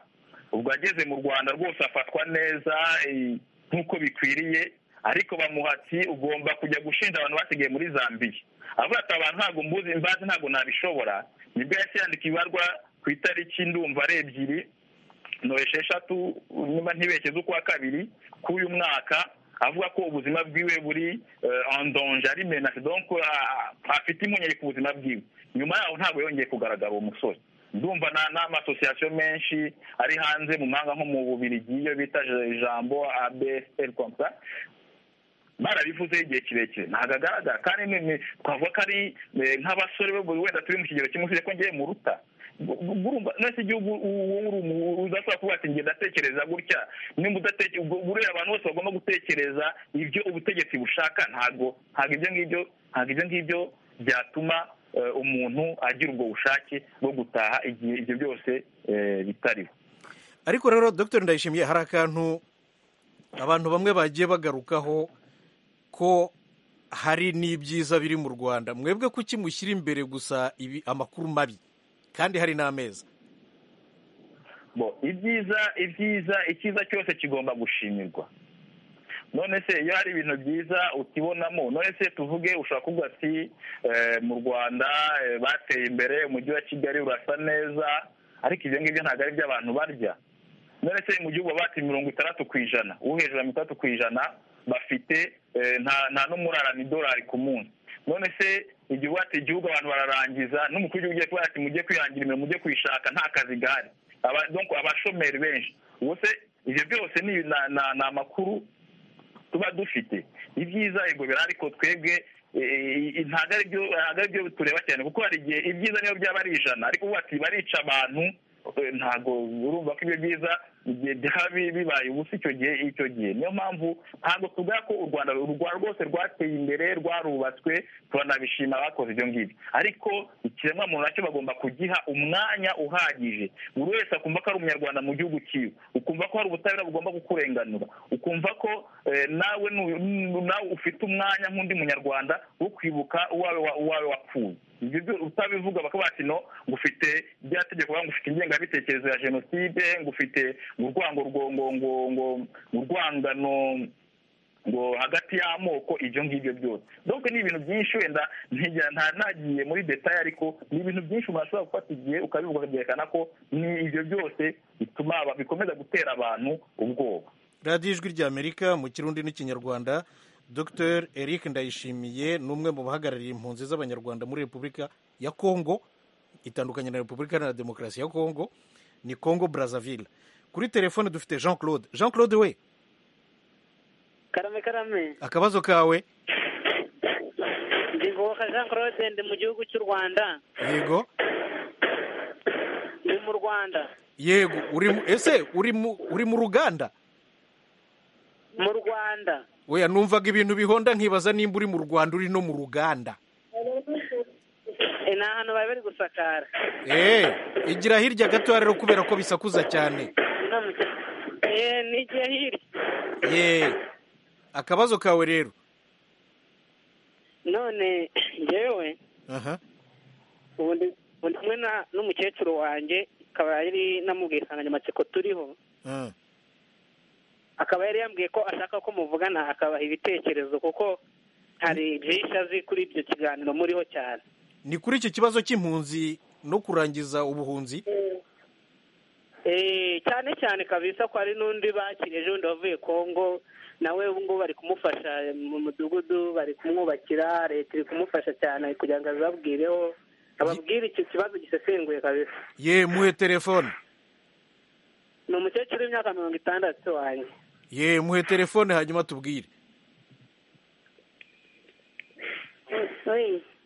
ubwo ageze mu rwanda rwose afatwa neza eh, nk'uko bikwiriye ariko bamuha ati ugomba kujya gushinja abantu basigaye muri zambiya avuga ati abantu ntabwo mbuzi mbazi ntabwo nabishobora nibwo yahise yandika ibarwa ku itariki ndumva ari ebyiri no esheshatu niba ntibeshye z'ukwa kabiri k'uyu mwaka avuga ko ubuzima bwiwe buri andonje ari menase donc ah, afite impungenge ku buzima bwiwe nyuma yaho ntabwo yongeye kugaragara uwo musore ndumva n'amasosiyasiyo menshi ari hanze mu mahanga nko mu bubirigi iyo bita ijambo absl kompa barabivuzeho igihe kirekire ntabwo agaragara kandi twavuga ko ari nk'abasore wenda turi mu kigero kimwe ko ngiye muruta nese igihugu uzashobora kuvuga ati ngenda atekereza gutya nimba buriya abantu bose bagomba gutekereza ibyo ubutegetsi bushaka ntabwo ntabwo ibyo ngibyo ntabwo ibyo ngibyo byatuma umuntu agira ubwo bushake bwo gutaha igihe ibyo byose bitariho ariko rero dr ndayishimiye hari akantu abantu bamwe bagiye bagarukaho ko hari n'ibyiza biri mu rwanda mwebwe kuki mushyira imbere gusa ibi amakuru mabi kandi hari n'ameza ibyiza ibyiza icyiza cyose kigomba gushimirwa none se iyo hari ibintu byiza ukibonamo none se tuvuge ushobora kuvuga ati mu rwanda bateye imbere umujyi wa kigali urasa neza ariko ibyo ngibyo ntabwo ari byo abantu barya none se mu gihugu bati mirongo itandatu ku ijana uwo hejuru ya mirongo itandatu ku ijana bafite nta n'umurarana idolari ku munsi none se igihe wati igihugu abantu bararangiza n'umukuru w'igihugu ugiye kuba ati mujye kwihangira imirimo mujye kwishaka nta kazi gahari abashomeri benshi ubu se ibyo byose ni amakuru tuba dufite ibyiza yego bira ariko twebwe ntabwo ari byo tureba cyane kuko hari igihe ibyiza niyo byaba ari ijana ariko ubu bati barica abantu ntabwo urumva ko ibyo byiza byaba bibaye ubusa icyo gihe icyo gihe niyo mpamvu ntabwo tuvuga ko u rwanda rwose rwateye imbere rwarubatswe turanabishima abakoze ibyo ngibyo ariko ikiremwamuntu nacyo bagomba kugiha umwanya uhagije buri wese akumva ko ari umunyarwanda mu gihugu cyiwe ukumva ko hari ubutabera bugomba kukurenganura ukumva ko nawe nawe ufite umwanya nk'undi munyarwanda wo kwibuka uwawe wapfuye utabivuga bakavuga ati no ngufite irya tegeko ngo ufite ingengabitekerezo ya jenoside ngufite urwango urwangano ngo hagati y'amoko ibyo ngibyo byose dore ni ibintu byinshi wenda ntanagiye muri detaye ariko ni ibintu byinshi umuntu ashobora gufata igihe ukabivuga ukabyekana ko ni ibyo byose bituma bikomeza gutera abantu ubwoba radiyo ijwi ry'amerika mu kirundi n'ikinyarwanda dr eric ndayishimiye ni umwe mu bahagarariye impunzi z'abanyarwanda muri repubulika ya kongo itandukanye na repubulika iharanira demokarasi ya kongo ni kongo brazzaville kuri telefone dufite jean claude jean claude we karame karame akabazo kawe ndigoboka jean claude ndi mu gihugu cy'u rwanda yego ndi mu rwanda yego uri ese uri mu uri mu ruganda mu rwanda weya numvaga ibintu bihonda nkibaza nimba uri mu rwanda uri no mu ruganda ni ahantu bari bari gusakara eee igira hirya gato rero kubera ko bisakuza cyane n'igihe hirya yeee akabazo kawe rero none ngewe ubundi kumwe n'umukecuru wanjye akaba yari namubwiye insanganyamatsiko turiho akaba yari yambwiye ko ashaka ko muvugana akabaha ibitekerezo kuko hari byinshi azi kuri ibyo kiganiro muriho cyane ni kuri icyo kibazo cy'impunzi no kurangiza ubuhunzi cyane cyane kabisa ko hari n'undi bakiriye ejo bundi wavuye kongo nawe ubu ngubu bari kumufasha mu mudugudu bari kumwubakira leta iri kumufasha cyane kugira ngo azabwireho ababwire icyo kibazo gisesenguye kabisa yemuhe telefone ni umukecuru w'imyaka mirongo itandatu wanjye yemuhe telefone hanyuma tubwire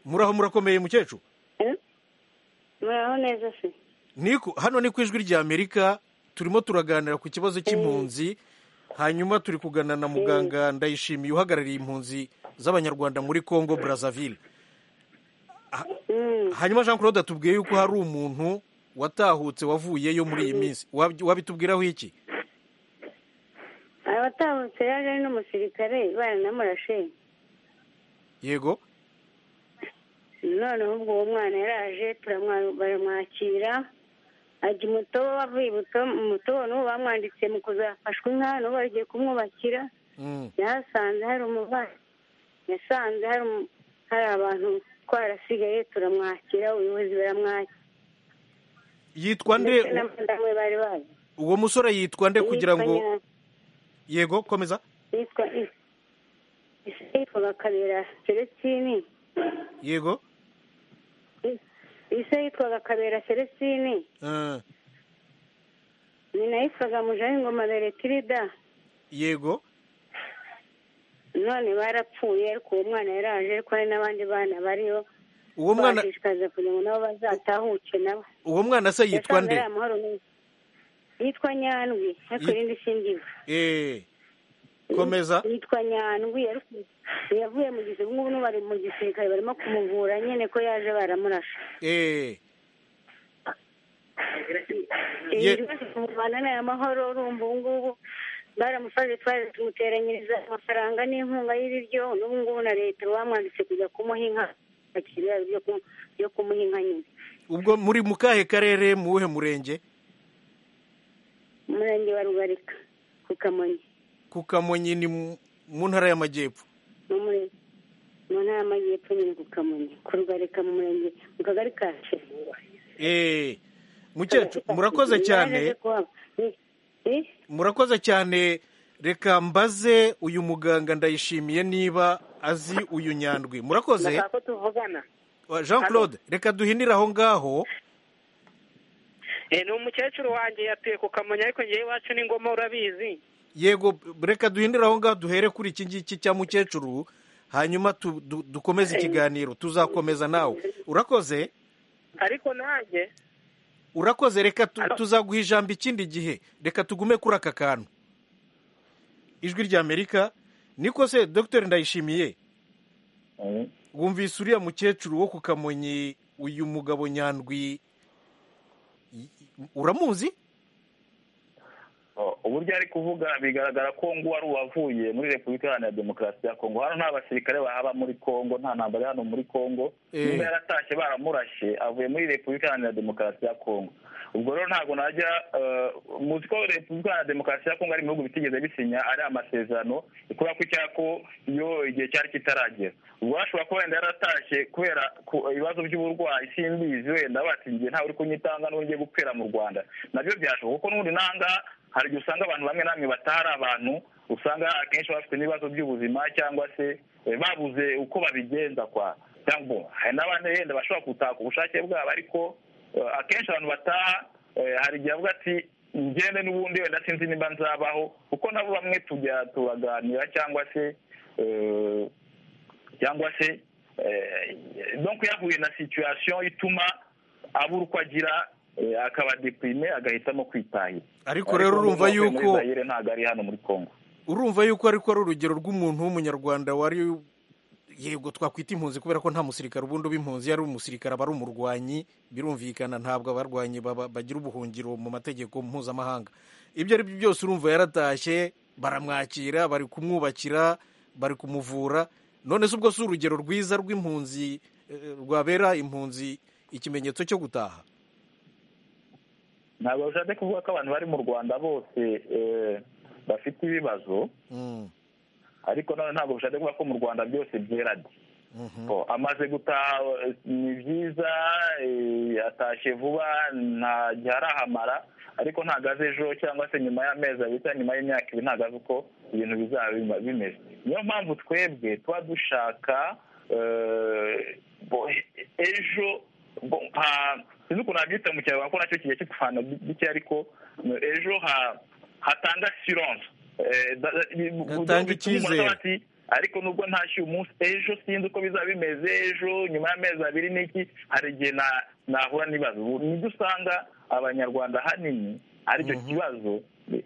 muraho murakomeye mukecuru muraho neza se hano ni ku ijwi ry'amerika turimo turaganira ku kibazo cy'impunzi hanyuma turi kugana na muganga ndayishimiye uhagarariye impunzi z'abanyarwanda muri congo brazzaville hanyuma jean claude atubwiye yuko hari umuntu watahutse wavuyeyo muri iyi minsi wabitubwiraho iki abatahutse yaje ari n'umusirikare baranamurashe yego noneho ubwo uwo mwana yaraje baramwakira ajya umutobo bavuye umutobo n'ubu bamwanditse mu kuzafashwa inka n'ubu bagiye kumwubakira yahasanze hari umubare yasanze hari abantu twarasigaye turamwakira ubuyobozi baramwakira yitwa nde uwo musore yitwa nde kugira ngo yego komeza yitwa yitwa bakabera selestini yego ise yitwaga kabera selesini nyina yitwaga mujaho ingoma beretirida yego none barapfuye ariko uwo mwana yaraje ariko hari n'abandi bana bariyo Uwo mwana- bashishikaza kugira ngo nabo bazatahuke nabo uwo mwana se yitwa Yasanze nde ari amahoro n'ubu. yitwa nyandwi ariko Yi- irindi sindiba Eh, komeza yitwa nyandwi ariko yavuye mu gisirikare ubu ngubu bari mu gisirikare barimo kumuvura nyine ko yaje baramurashe Eh, Ye- ibibazo kumuvana ni amahoro urumva ubu ngubu baramufashe twaje tumuteranyiriza amafaranga n'inkunga y'ibiryo n'ubu ngubu na leta bamwanditse kujya kumuha inka akiriya yo kumu- yo kumuha inka nyine ubwo muri mu kahe karere mu wuhe murenge umurenge wa rugarika ku kamonyi ku kamonyi ni mu mu ntara y'amajyepfo ni umurenge mu ntara y'amajyepfo nyine ku kamonyi ku rugarika mu murenge mu kagari ka Shira. Eh, mukecuru murakoze cyane murakoze cyane reka mbaze uyu muganga ndayishimiye niba azi uyu nyandwi murakoze ndashaka ko tuvugana jean claude reka duhinire aho ngaho Eh, ni umukecuru wanjye yatuye ku kamonyi ariko ngewe iwacu ni ngoma urabizi yego reka duhindure aho ngaho duhere kuri iki ngiki cya mukecuru hanyuma tu- du- dukomeze ikiganiro tuzakomeza nawe urakoze ariko nanjye urakoze reka tu- tuzaguha ijambo ikindi gihe reka tugume kuri aka kantu ijwi ry'amerika niko se dr ndayishimiye wumvise uriya mukecuru wo ku kamonyi uyu mugabo nyandwi y- uramuzi O- uburyo ari kuvuga bigaragara ko ngo wari uwavuye muri repubulika iharanira demokarasi ya kongo hano nta basirikare bahaba muri kongo nta ntambara iri hano muri kongo Eh. niba yaratashye baramurashe avuye muri repubulika iharanira demokarasi ya kongo ubwo rero ntabwo najya eh, muzi ko repubulika iharanira demokarasi ya kongo ari mu bihugu bitigeze bisinya ari amasezerano kubera ko icyako iyo igihe cyari kitaragera ubwo hashobora kuba wenda yaratashye kubera ku- ibibazo by'uburwayi simbizi wenda batingiye ntawe uri kunyitanga n'uwo ngiye gupfira mu rwanda nabyo byashoboka kuko n'ubundi nangaha hari igihe usanga abantu bamwe na bamwe batari abantu usanga akenshi baba bafite n'ibibazo by'ubuzima cyangwa se eh, babuze uko babigenza kwa cyangwa bo, hari n'abandi yenda bashobora gutaka ubushake bwabo ariko eh, akenshi abantu bataha eh, hari igihe avuga ati ngende n'ubundi wenda sinzi niba nzabaho kuko nabo bamwe tujya turaganira cyangwa se eh, cyangwa se eh, donc yahuye na situation ituma abura uko agira eh, akaba deprime agahitamo kwitahira Ariko rero urumva umuntu wavuye muri yuko- Zaire ntabwo ari hano muri Congo urumva yuko ariko ari urugero rw'umuntu w'umunyarwanda wari yego twakwita impunzi kubera ko nta musirikare ubundi uba impunzi yari umusirikare aba ari umurwanyi birumvikana ntabwo abarwanyi baba- bagira ubuhungiro mu mategeko mpuzamahanga ibyo ari byo byose urumva yaratashye baramwakira bari kumwubakira bari kumuvura none se ubwo si urugero rwiza rw'impunzi eh, rwabera impunzi ikimenyetso cyo gutaha ntabwo bishatse kuvuga ko abantu bari mu rwanda bose eh, bafite ibibazo Mm, ariko none ntabwo bishatse kuvuga ko mu rwanda byose byera de mhm. Oh, amaze gutaha eh, ni byiza eh, atashye vuba nta gihe arahamara ariko ntabwo azi ejo cyangwa se nyuma y'amezi abiri cyangwa nyuma y'imyaka ibiri ntabwo azi uko ibintu bizaba bima- bimeze niyo mpamvu twebwe tuba dushaka eh, bo- ejo bo- ha- sinzi ukuntu nabyita mu kinyarwanda ko nacyo kigiye kikuvana bike ariko eh, ejo ha- hatanga sironse Hatanga icyizere. ati ariko nubwo ntashye umunsi ejo sinzi uko bizaba bimeze ejo nyuma y'amezi abiri n'iki hari igihe na- nahura n'ibibazo ubu nibyo usanga abanyarwanda ahanini aricyo kibazo eh,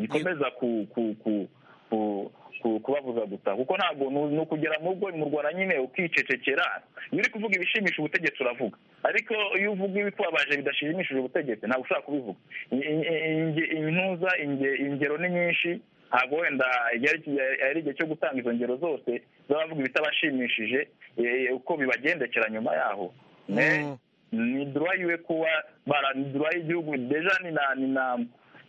gikomeza ku- ku- ku- ku- ku- kubabuza gusa kuko ntabwo ni ni ukugera mu rugo mu rwanda nyine ukicecekera iyo uri kuvuga ibishimisha ubutegetsi uravuga ariko iyo uvuga ibikubabaje bidashimishije ubutegetsi ntabwo ushobora kubivuga I- i- i- inge- intuza inge- ingero ni nyinshi ntabwo wenda igihe ari igihe- ari igihe cyo gutanga izo ngero zose z'abavuga ibitabashimishije eh, uko bibagendekera nyuma yaho Mais ni droit yiwe kuba bara ni droit y'igihugu deja ni na ni na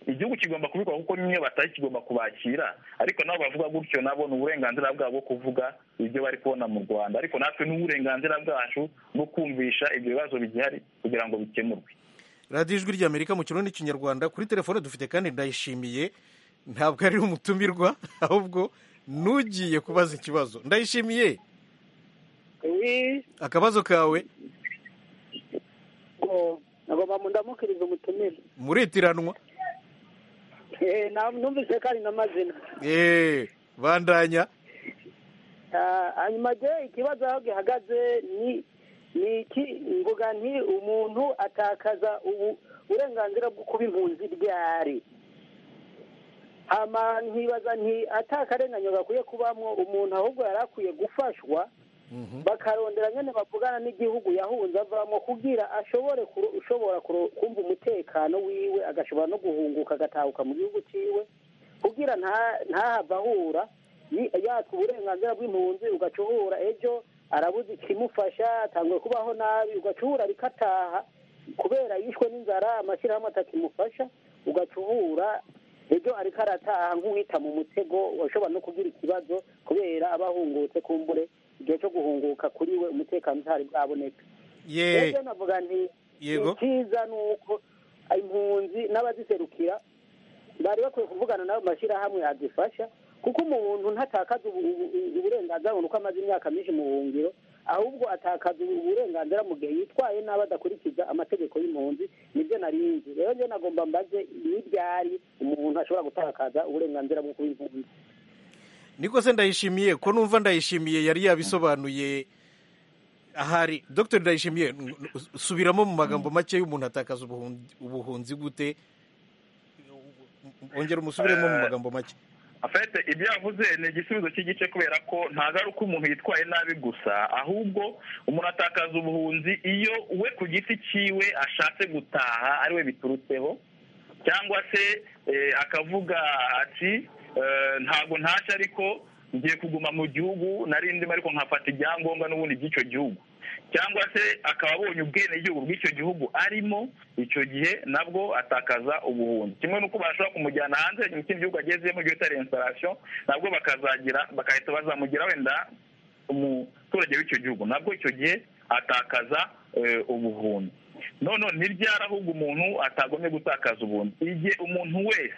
igihugu kigomba kubikora kuko nyine batari kigomba kubakira ariko nabo bavuga gutyo nabo ni uburenganzira bwabo bwo kuvuga ibyo bari kubona mu rwanda ariko natwe ni uburenganzira bwacu bwo kumvisha ibyo bibazo bigihari kugira ngo bikemurwe radiyo ijwi ry'amerika mu kirundi n'ikinyarwanda kuri telefone dufite kandi ndayishimiye ntabwo ari umutumirwa ahubwo n'ugiye kubaza ikibazo ndayishimiye wi akabazo kawe nagomba ndamukiriza umutumire muritiranwa Eh, na- numvise ko ari n'amazina eee bandanya Ah, hanyuma je ikibazo aho gihagaze ni ni iki mvuga nti umuntu atakaza ubu uburenganzira bwo kuba impunzi ryari hama nkibaza nti atakarenganye gakwiye kubamwo umuntu ahubwo yari akwiye gufashwa bakarondera nyine bavugana n'igihugu yahunze avamo kugira ashobore kuro- ushobora kuro- kumva umutekano wiwe agashobora no guhunguka agatahuka mu gihugu cyiwe kugira nta- ntahave ahura yi- yatwa uburenganzira bw'impunzi ugaca uhura ejo arabuze ikimufasha atanguye kubaho nabi ugaca uhura ariko ataha kubera yishwe n'inzara amashyirahamwe atakimufasha ugaca uhura ejo ariko arataha nk'uwita mu mutego ushobora no kugira ikibazo kubera aba ahungutse kumbure igihe cyo guhunguka kuri we umutekano utari bwaboneka Yee. Rero navuga nti Yego. icyiza ni uko impunzi n'abaziserukira bari bakwiye kuvugana n'ayo mashyirahamwe yadufasha kuko umuntu ntatakaza ubu- ubu- ubu- uburenganzira ngo ni uko amaze imyaka myinshi mu buhungiro ahubwo atakaza ubu- uburenganzira mu gihe yitwaye nabi adakurikiza amategeko y'impunzi nibyo narinzi rero njye nagomba mbaze ni ryari umuntu ashobora gutakaza uburenganzira bwo kuba impunzi niko se ndayishimiye ko numva ndayishimiye yari yabisobanuye ahari dr ndayishimiye n- n- subiramo mu magambo make y'umuntu atakaza ubuhun- ubuhunzi gute ongera umusubiremo mu magambo make afite ibyo yavuze ni igisubizo cy'igice kubera ko ntabwo ari uko umuntu yitwaye nabi gusa ahubwo umuntu atakaza ubuhunzi iyo we ku giti cyiwe ashatse gutaha ari we biturutseho cyangwa se eh, akavuga ati eh, ntabwo ntashye ariko ngiye kuguma mu gihugu nari ndimo ariko nkafata ibyangombwa n'ubundi by'icyo gihugu cyangwa se akaba abonye ubwenegihugu bw'icyo gihugu arimo icyo gihe nabwo atakaza ubuhunzi kimwe n'uko bashobora kumujyana hanze mu kindi gihugu agezemo igihe utari instalation nabwo bakazagira bagahita bazamugira wenda umuturage w'icyo gihugu nabwo icyo gihe atakaza eh, ubuhunzi none ni ryari ahubwo umuntu atagombye gutakaza ubuhunzi igihe umuntu wese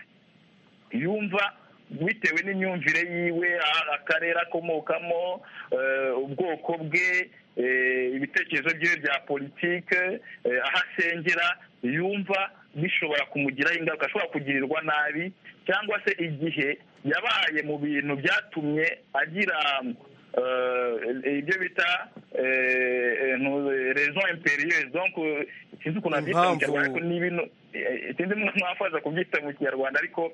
yumva bitewe n'imyumvire yiwe a- akarere akomokamo eh, ubwoko bwe eh, ibitekerezo byiwe bya politike eh, aho asengera yumva bishobora kumugiraho ingaruka ashobora kugirirwa nabi cyangwa se igihe yabaye mu bintu byatumye agira eh, ibyo bita rezo imperiyeuse donc eh, sinzi ukuntu abyita mu Impamvu. kinyarwanda ariko ni ibintu eh, sinzi mwafaza kubyita mu kinyarwanda ariko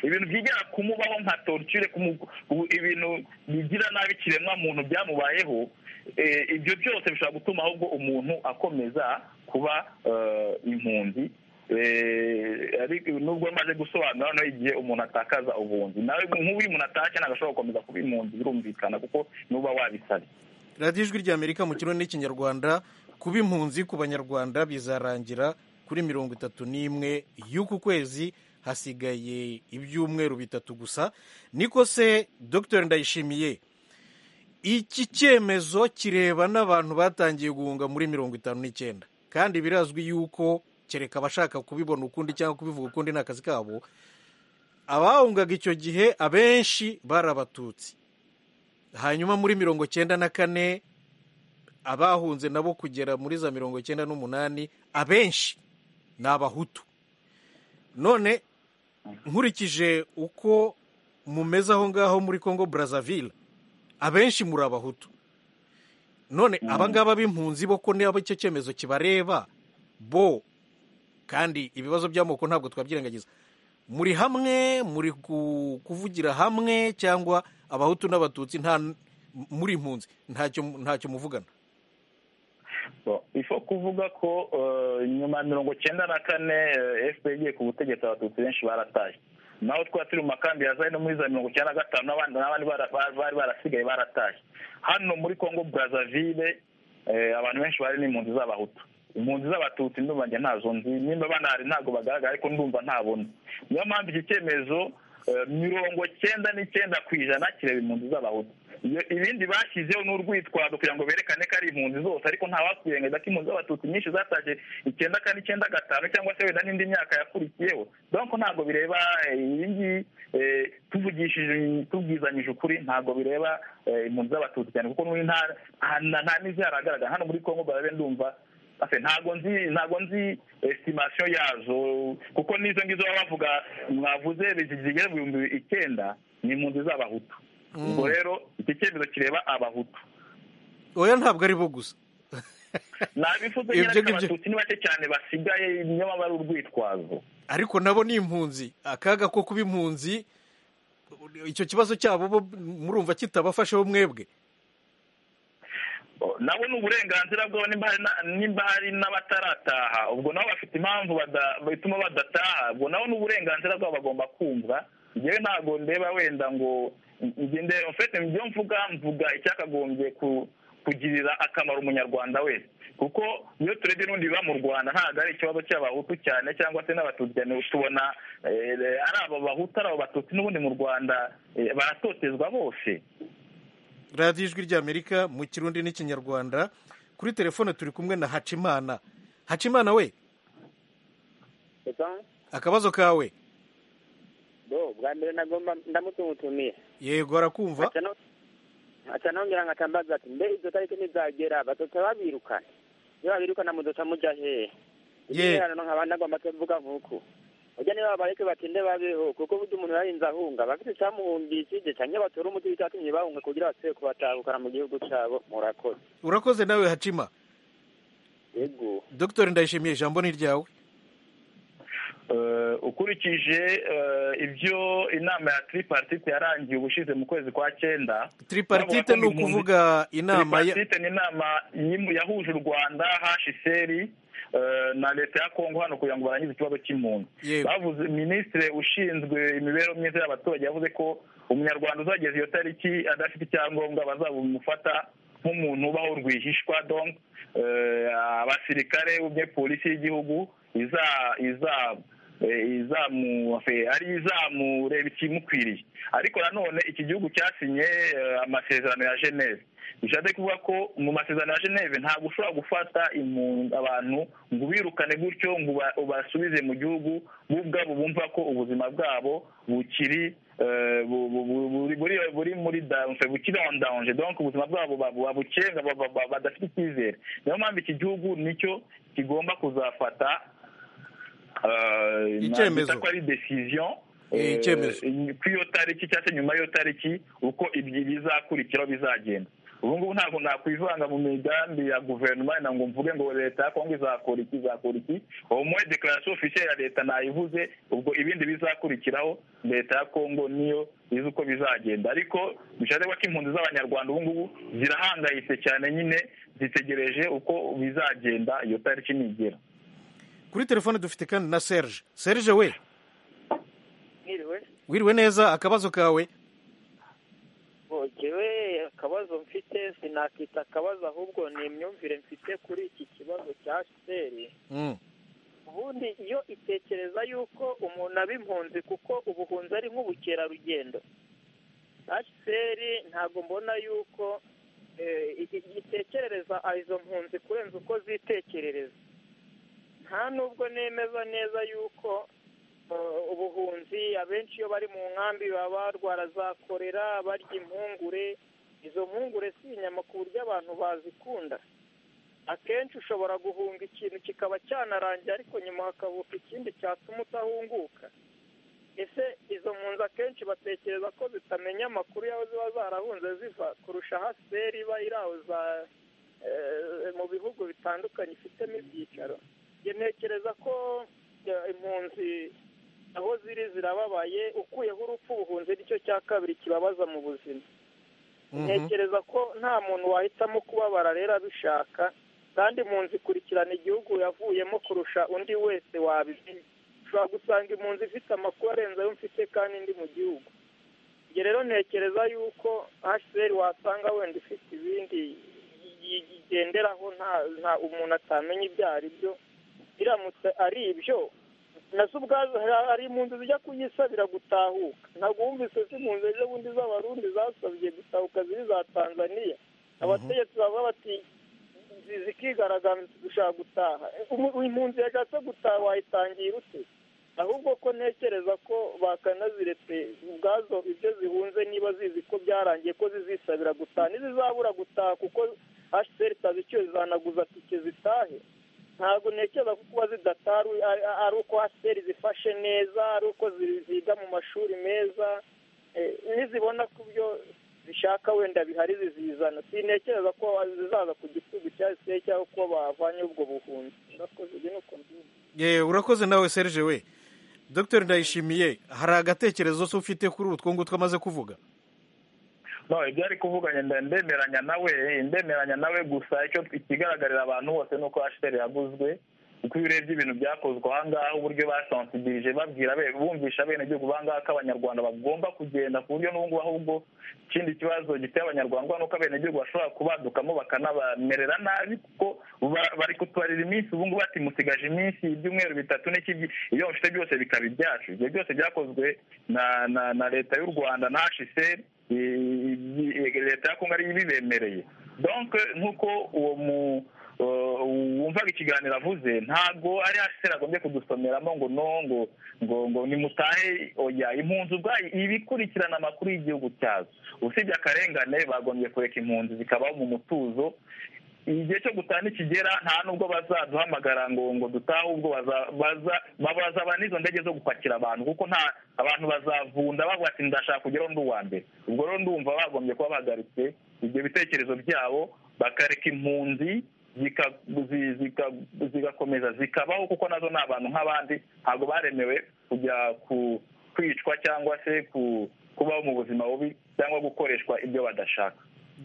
ibintu byigera kumubaho nka torture kumu- ku- ibintu bigira nabi ikiremwa muntu byamubayeho eh, ibyo byose bishobora gutuma ahubwo umuntu akomeza kuba eh, impunzi Eh, ariko nubwo maze gusobanura noneho igihe umuntu atakaza ubunzi nawe nk'ubu iyo umuntu atashye ntabwo ashobora gukomeza kuba impunzi birumvikana kuko nuba wabisabye radiyo ijwi rya amerika mu kirundi n'ikinyarwanda kuba impunzi ku banyarwanda bizarangira kuri mirongo itatu n'imwe y'uku kwezi hasigaye ibyumweru bitatu gusa niko se dr ndayishimiye iki cyemezo kireba n'abantu batangiye guhunga muri mirongo itanu n'icyenda kandi birazwi yuko kereka abashaka kubibona ukundi cyangwa kubivuga ukundi ni akazi kabo abahungaga icyo gihe abenshi bari abatutsi hanyuma muri mirongo cyenda na kane abahunze nabo kugera muri za mirongo cyenda n'umunani abenshi ni abahutu none nkurikije uko mumeze aho ngaho muri congo brazzaville abenshi muri abahutu none abangaba b'impunzi bo ko niba icyo cyemezo kibareba bo kandi ibibazo by'amoko ntabwo twabyirengagiza muri hamwe muri ku- kuvugira hamwe cyangwa abahutu n'abatutsi nta muri impunzi ntacyo ntacyo muvugana So, ifo kuvuga ko eh, nyuma ya mirongo cyenda na kane fpr igiye ku butegetsi abatutsi benshi baratashye naho twari turi mu makambi ya zari no muri za mirongo icyenda na gatanu n'abandi n'abandi bara- ba- bari barasigaye baratashye hano muri congo brazzaville eh, abantu benshi bari n'impunzi z'abahutu impunzi z'abatutsi ndumva njye ntazo nzi nimba banahari ntabwo bagaragara ariko ndumva ntabona niyo mpamvu iki cyemezo eh, mirongo cyenda n'icyenda ku ijana kireba impunzi z'abahutu Iyo- ibindi bashyizeho ni urwitwazo kugira ngo berekane ko ari impunzi zose ariko ntawakwirengagiza ko impunzi z'abatutsi nyinshi zataje icyenda kane icyenda gatanu cyangwa se wenda n'indi myaka yakurikiyeho donc ntabwo bireba eh, iyi ngiyi eh, tuvugishije tubwizanyije ukuri ntabwo bireba eh, impunzi z'abatutsi cyane kuko n'ubu nta nta- nta n'izi haragaragara hano muri congo barabe ndumva ntabwo nzi ntabwo nzi esitimasiyo yazo kuko n'izo ngizo baba bavuga mwavuze zigera mu bihumbi icyenda ni impunzi z'abahutu ubwo rero iki cyemezo kireba abahutu oya ntabwo ari bo gusa nabifuza nyine ko abatutsi ni bake cyane basigaye niba bari urwitwazo ariko nabo ni impunzi akaga ko kuba impunzi icyo kibazo cyabo bo murumva kitabafasheho mwebwe nabo ni uburenganzira bwabo nimba hari n'abatarataha ubwo nabo bafite impamvu bituma badataha ubwo nabo ni uburenganzira bwabo bagomba kumva ngewe ntabwo ndeba wenda ngo ngende ufite ibyo mvuga mvuga icyakagombye kugirira akamaro umunyarwanda wese kuko iyo turebye n'ubundi biba mu rwanda ntabwo ari ikibazo cy'abahutu cyane cyangwa se n'abatutsi cyane tubona ari abo bahutu ari abo batutsi n'ubundi mu rwanda baratotezwa bose radiyo ijwi ry'amerika mu kirundi n'ikinyarwanda kuri telefone turi kumwe na hacimana hacimana we akabazo kawe bwa mbere nagomba ndamutungutumiye yego arakumva aca nongera nkatambaza ati mbe izo tariki ntizagera bazoca babirukana iyo babirukana muzoca muja hehe ibirano nkaba nagomba kuvuga nk'uku ujya niba babareke batinde babeho kuko burya umuntu yarinze ahunga bafite icyamuhumbishije cyangwa batore umuti w'icyatumye bahunga kugira basubire kubatahukana mu gihugu cyabo murakoze urakoze nawe hacima yego dr ndayishimiye ijambo ni ryawe ukurikije ibyo inama ya tripartite yarangiye ubushize mu kwezi kwa cyenda tripartite ni ukuvuga inama tripartite ni inama yahuje u rwanda hashiseri na leta ya kongo hano kugira ngo barangize ikibazo cy'impunzi bavuze minisitiri ushinzwe imibereho myiza y'abaturage yavuze ko umunyarwanda uzageza iyo tariki adafite icyangombwa bazabumufata nk'umuntu ubaho rwihishwa donk abasirikare polisi y'igihugu ari izamureba ikimukwiriye ariko nanone iki gihugu cyasinye amasezerano ya geneve bishatse kuvuga ko mu masezerano ya geneve ntabwo ushobora gufata abantu ngo ubirukane gutyo ngo ubasubize mu gihugu bo ubwabo bumva ko ubuzima bwabo bukiri buri muri dawunse bukiri on dawunse donk ubuzima bwabo babukenga badafite icyizere niyo mpamvu iki gihugu nicyo kigomba kuzafata icyemezo ko ari desiziyo icyemezo ku iyo tariki cyangwa se nyuma y'iyo tariki uko bizakurikiraho bizagenda ubu ngubu ntabwo nakwivanga mu migambi ya guverinoma wenda ngo mvuge ngo leta ya kongo izakora iki izakora iki uwo muwe dekarasiyo ofisiye ya leta nayivuze ubwo ibindi bizakurikiraho leta ya kongo niyo izi uko bizagenda ariko bishatse ko impunzi z'abanyarwanda ubu ngubu zirahangayitse cyane nyine zitegereje uko bizagenda iyo tariki nigera kuri telefone dufite kandi na serge serge we mwiriwe wiriwe neza akabazo kawe ngewe akabazo mfite sinakita akabazo ahubwo ni imyumvire mfite kuri iki kibazo cya seri ubundi iyo itekereza yuko umuntu aba impunzi kuko ubuhunzi ari nk'ubukerarugendo seri ntabwo mbona yuko itekerereza izo mpunzi kurenza uko zitekerereza nta nubwo nemeza neza yuko ubuhunzi abenshi iyo bari mu nkambi baba barwara za korera barya impungure izo mpungure si inyama ku buryo abantu bazikunda akenshi ushobora guhunga ikintu kikaba cyanarangiye ariko nyuma hakavuka ikindi cyatuma utahunguka ese izo mpunzi akenshi batekereza ko zitamenya amakuru y'aho ziba zarahunze ziva kurusha haseri iba iri aho mu bihugu bitandukanye ifitemo ibyicaro ntekereza ko impunzi aho ziri zirababaye ukuyeho urupfu ubuhunzi nicyo cya kabiri kibabaza mu buzima ntekereza ko nta muntu wahitamo kubabara rero abishaka kandi impunzi ikurikirana igihugu yavuyemo kurusha undi wese wabimenya ushobora gusanga impunzi ifite amakuru arenze ayo mfite kandi ndi mu gihugu njye rero ntekereza yuko hsr wasanga wenda ifite ibindi yigenderaho nta umuntu atamenya ibyo ari byo biramutse ari ibyo nazo ubwazo hari impunzi zijya kuyisabira gutahuka ntabwo wumvise ko impunzi ejo bundi z'abarundi zasabye gutahuka ziri za tanzania abategetsi bavuga bati zikigaragambye dushaka gutaha impunzi yashatse gutaha wayitangira ute ahubwo ko ntekereza ko bakanaziretse ubwazo ibyo zihunze niba zizi ko byarangiye ko zizisabira gutaha ntizizabura gutaha kuko hsr itazi icyo zanaguza tike zitahe ntabwo ntekereza ko kuba zidatari ari uko asiteri zifashe neza ari uko ziga mu mashuri meza nizibona ku byo zishaka wenda bihari zizizana sintekereza ko zizaza ku gitugu cya asiteri cyangwa ko bavanye ubwo buhunzi urakoze ibi ni uko mbyumva yewe urakoze nawe serge we dr ndayishimiye hari agatekerezo se ufite kuri utwo ngutwo amaze kuvuga no ibyo ari kuvuga nyenda ndemeranya nawe ndemeranya nawe gusa icyo ikigaragarira abantu bose ni uko ashiteri yaguzwe kuko iyo urebye ibintu byakozwe aha ngaha uburyo basansidirije babwira bumvisha bene gihugu bangaha ko abanyarwanda bagomba kugenda ku buryo n'ubu ngubu ahubwo ikindi kibazo giteye abanyarwanda ni uko abenegihugu bashobora kubadukamo bakanabamerera nabi kuko bari kutubarira iminsi ubu ngubu bati musigaje iminsi ibyumweru bitatu n'iki iyo mufite byose bikaba ibyacu ibyo byose byakozwe na leta y'u rwanda na hsr leta ya kongo ariyo ibibemereye donke nk'uko uwo mu wumvaga ikiganiro avuze ntabwo ari hasi agombye kudusomeramo ngo no ngo ngo ngo nimutahe oya impunzi ubwayo ibikurikirana amakuru y'igihugu cyazo usibye akarengane bagombye kureka impunzi zikabaho mu mutuzo igihe cyo gutaha nikigera nta nubwo bazaduhamagara ngo ngo dutahe ubwo bazaba n'izo ndege zo gupakira abantu kuko nta abantu bazavunda bavuga ati ndashaka kugeraho undi uwa mbere ubwo rero ndumva bagombye kuba bahagaritse ibyo bitekerezo byabo bakareka impunzi zigakomeza zikabaho kuko nazo ni abantu nk'abandi ntabwo baremewe kujya kwicwa cyangwa se kubaho mu buzima bubi cyangwa gukoreshwa ibyo badashaka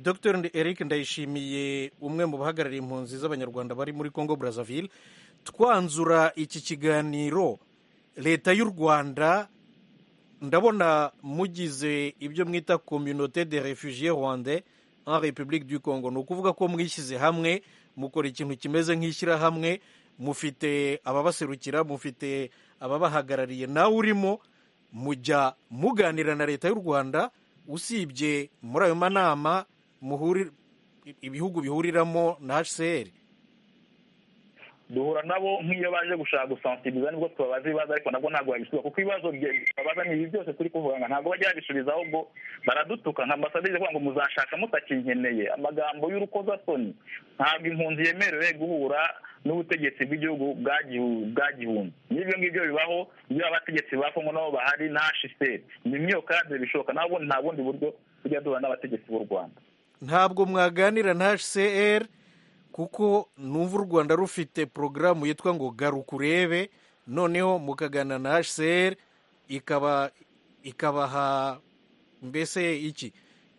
dr eric ndayishimiye umwe mu bahagarariye impunzi z'abanyarwanda bari muri congo brazzaville twanzura iki kiganiro leta y'u rwanda ndabona mugize ibyo mwita communauté de refugié rwanda en république du congo ni ukuvuga ko mwishyize hamwe mukora ikintu kimeze nk'ishyirahamwe mufite ababaserukira mufite ababahagarariye nawe urimo mujya muganira na leta y'u rwanda usibye muri ayo manama ibihugu bihuriramo na hcr duhura nabo nk'iyo baje gushaka gusansiriza nibwo tubabaza ibibazo ariko nabwo ntabwo babisubiza kuko ibibazo babaza ni ibi byose turi kuvugana ntabwo bajya babisubiza ahubwo baradutuka nka ambasaderi kuvuga ngo muzashaka mutakinkeneye amagambo y'urukozasoni ntabwo impunzi yemerewe guhura n'ubutegetsi bw'igihugu bwa gihumbi n'ibyo ngibyo bibaho iyo abategetsi ba kongo nabo bahari na hcr ni imyokade bishoboka ntabwo nta bundi buryo tujya duhura n'abategetsi b'u rwanda ntabwo mwaganira na hcr kuko numva u rwanda rufite porogaramu yitwa ngo garuka urebe noneho mukaganira na hcr ikaba ikabaha mbese iki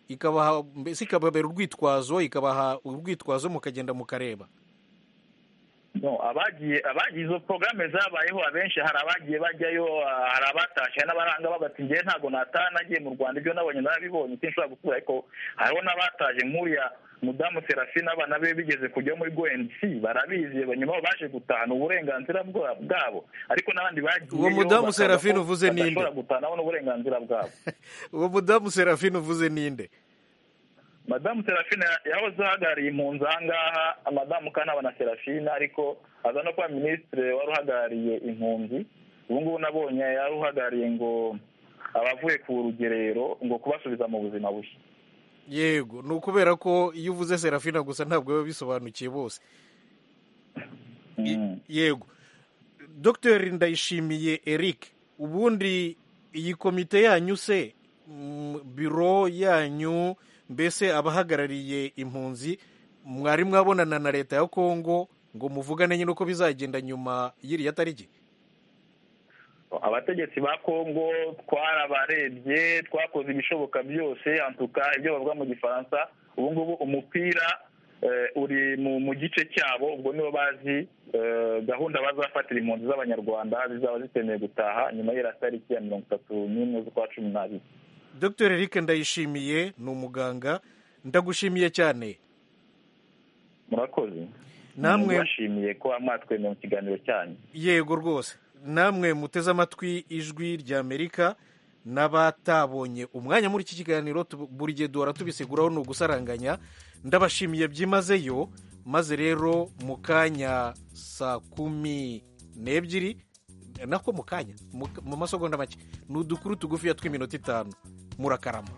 ikabaha mbese ikababera urwitwazo ikabaha urwitwazo mukagenda mukareba abagiye abagiye izo porogaramu zabayeho abenshi hari abagiye bajyayo hari abatashye n'abaranga bagati ngewe ntabwo nataha nagiye mu rwanda ibyo nabonye narabibonye sinshobora gukura ariko hariho n'abataje nk'uriya mudamu serafine abana be bigeze kujya muri goensi barabizi nyuma baje gutahana uburenganzira bwabo ariko n'abandi bagiye uwo mudamu serafine uvuze ninde badashobora gutahanaho n'uburenganzira bwabo uwo mudamu serafine uvuze ninde madamu serafine yahoze ahagarariye impunzi aha ngaha madamu kanaba na serafine ariko aza no kuba minisitiri wari uhagarariye impunzi ubu ngubu nabonye yari uhagarariye ngo abavuye ku rugerero ngo kubasubiza mu buzima bushya yego ni ukubera ko iyo uvuze serafina gusa ntabwo biba bisobanukiye bose yego dr ndayishimiye eric ubundi iyi komite yanyu se biro yanyu mbese abahagarariye impunzi mwari mwabonana na leta ya kongo ngo muvugane nyine uko bizagenda nyuma y'iriya tariki abategetsi ba kongo twarabarebye twakoze ibishoboka byose antuka ibyo bavuga mu gifaransa ubu ngubu umupira uri mu gice cyabo ubwo nibo bazi gahunda bazafatira impunzi z'abanyarwanda zizaba zitemeye gutaha nyuma y'iriya tariki ya mirongo itatu n'imwe z'ukwa cumi n'abiri dr eric ndayishimiye ni umuganga ndagushimiye cyane murakoze namwe bashimiye ko mwatwemeye mu kiganiro cyanyu yego rwose namwe muteze amatwi ijwi ry'amerika n'abatabonye umwanya muri iki kiganiro buri gihe duhora tubisiguraho ni ugusaranganya ndabashimiye byimazeyo maze rero mu kanya saa kumi n'ebyiri nako mu kanya mu masogonda make ni udukuru tugufiya tw'iminota itanu murakarama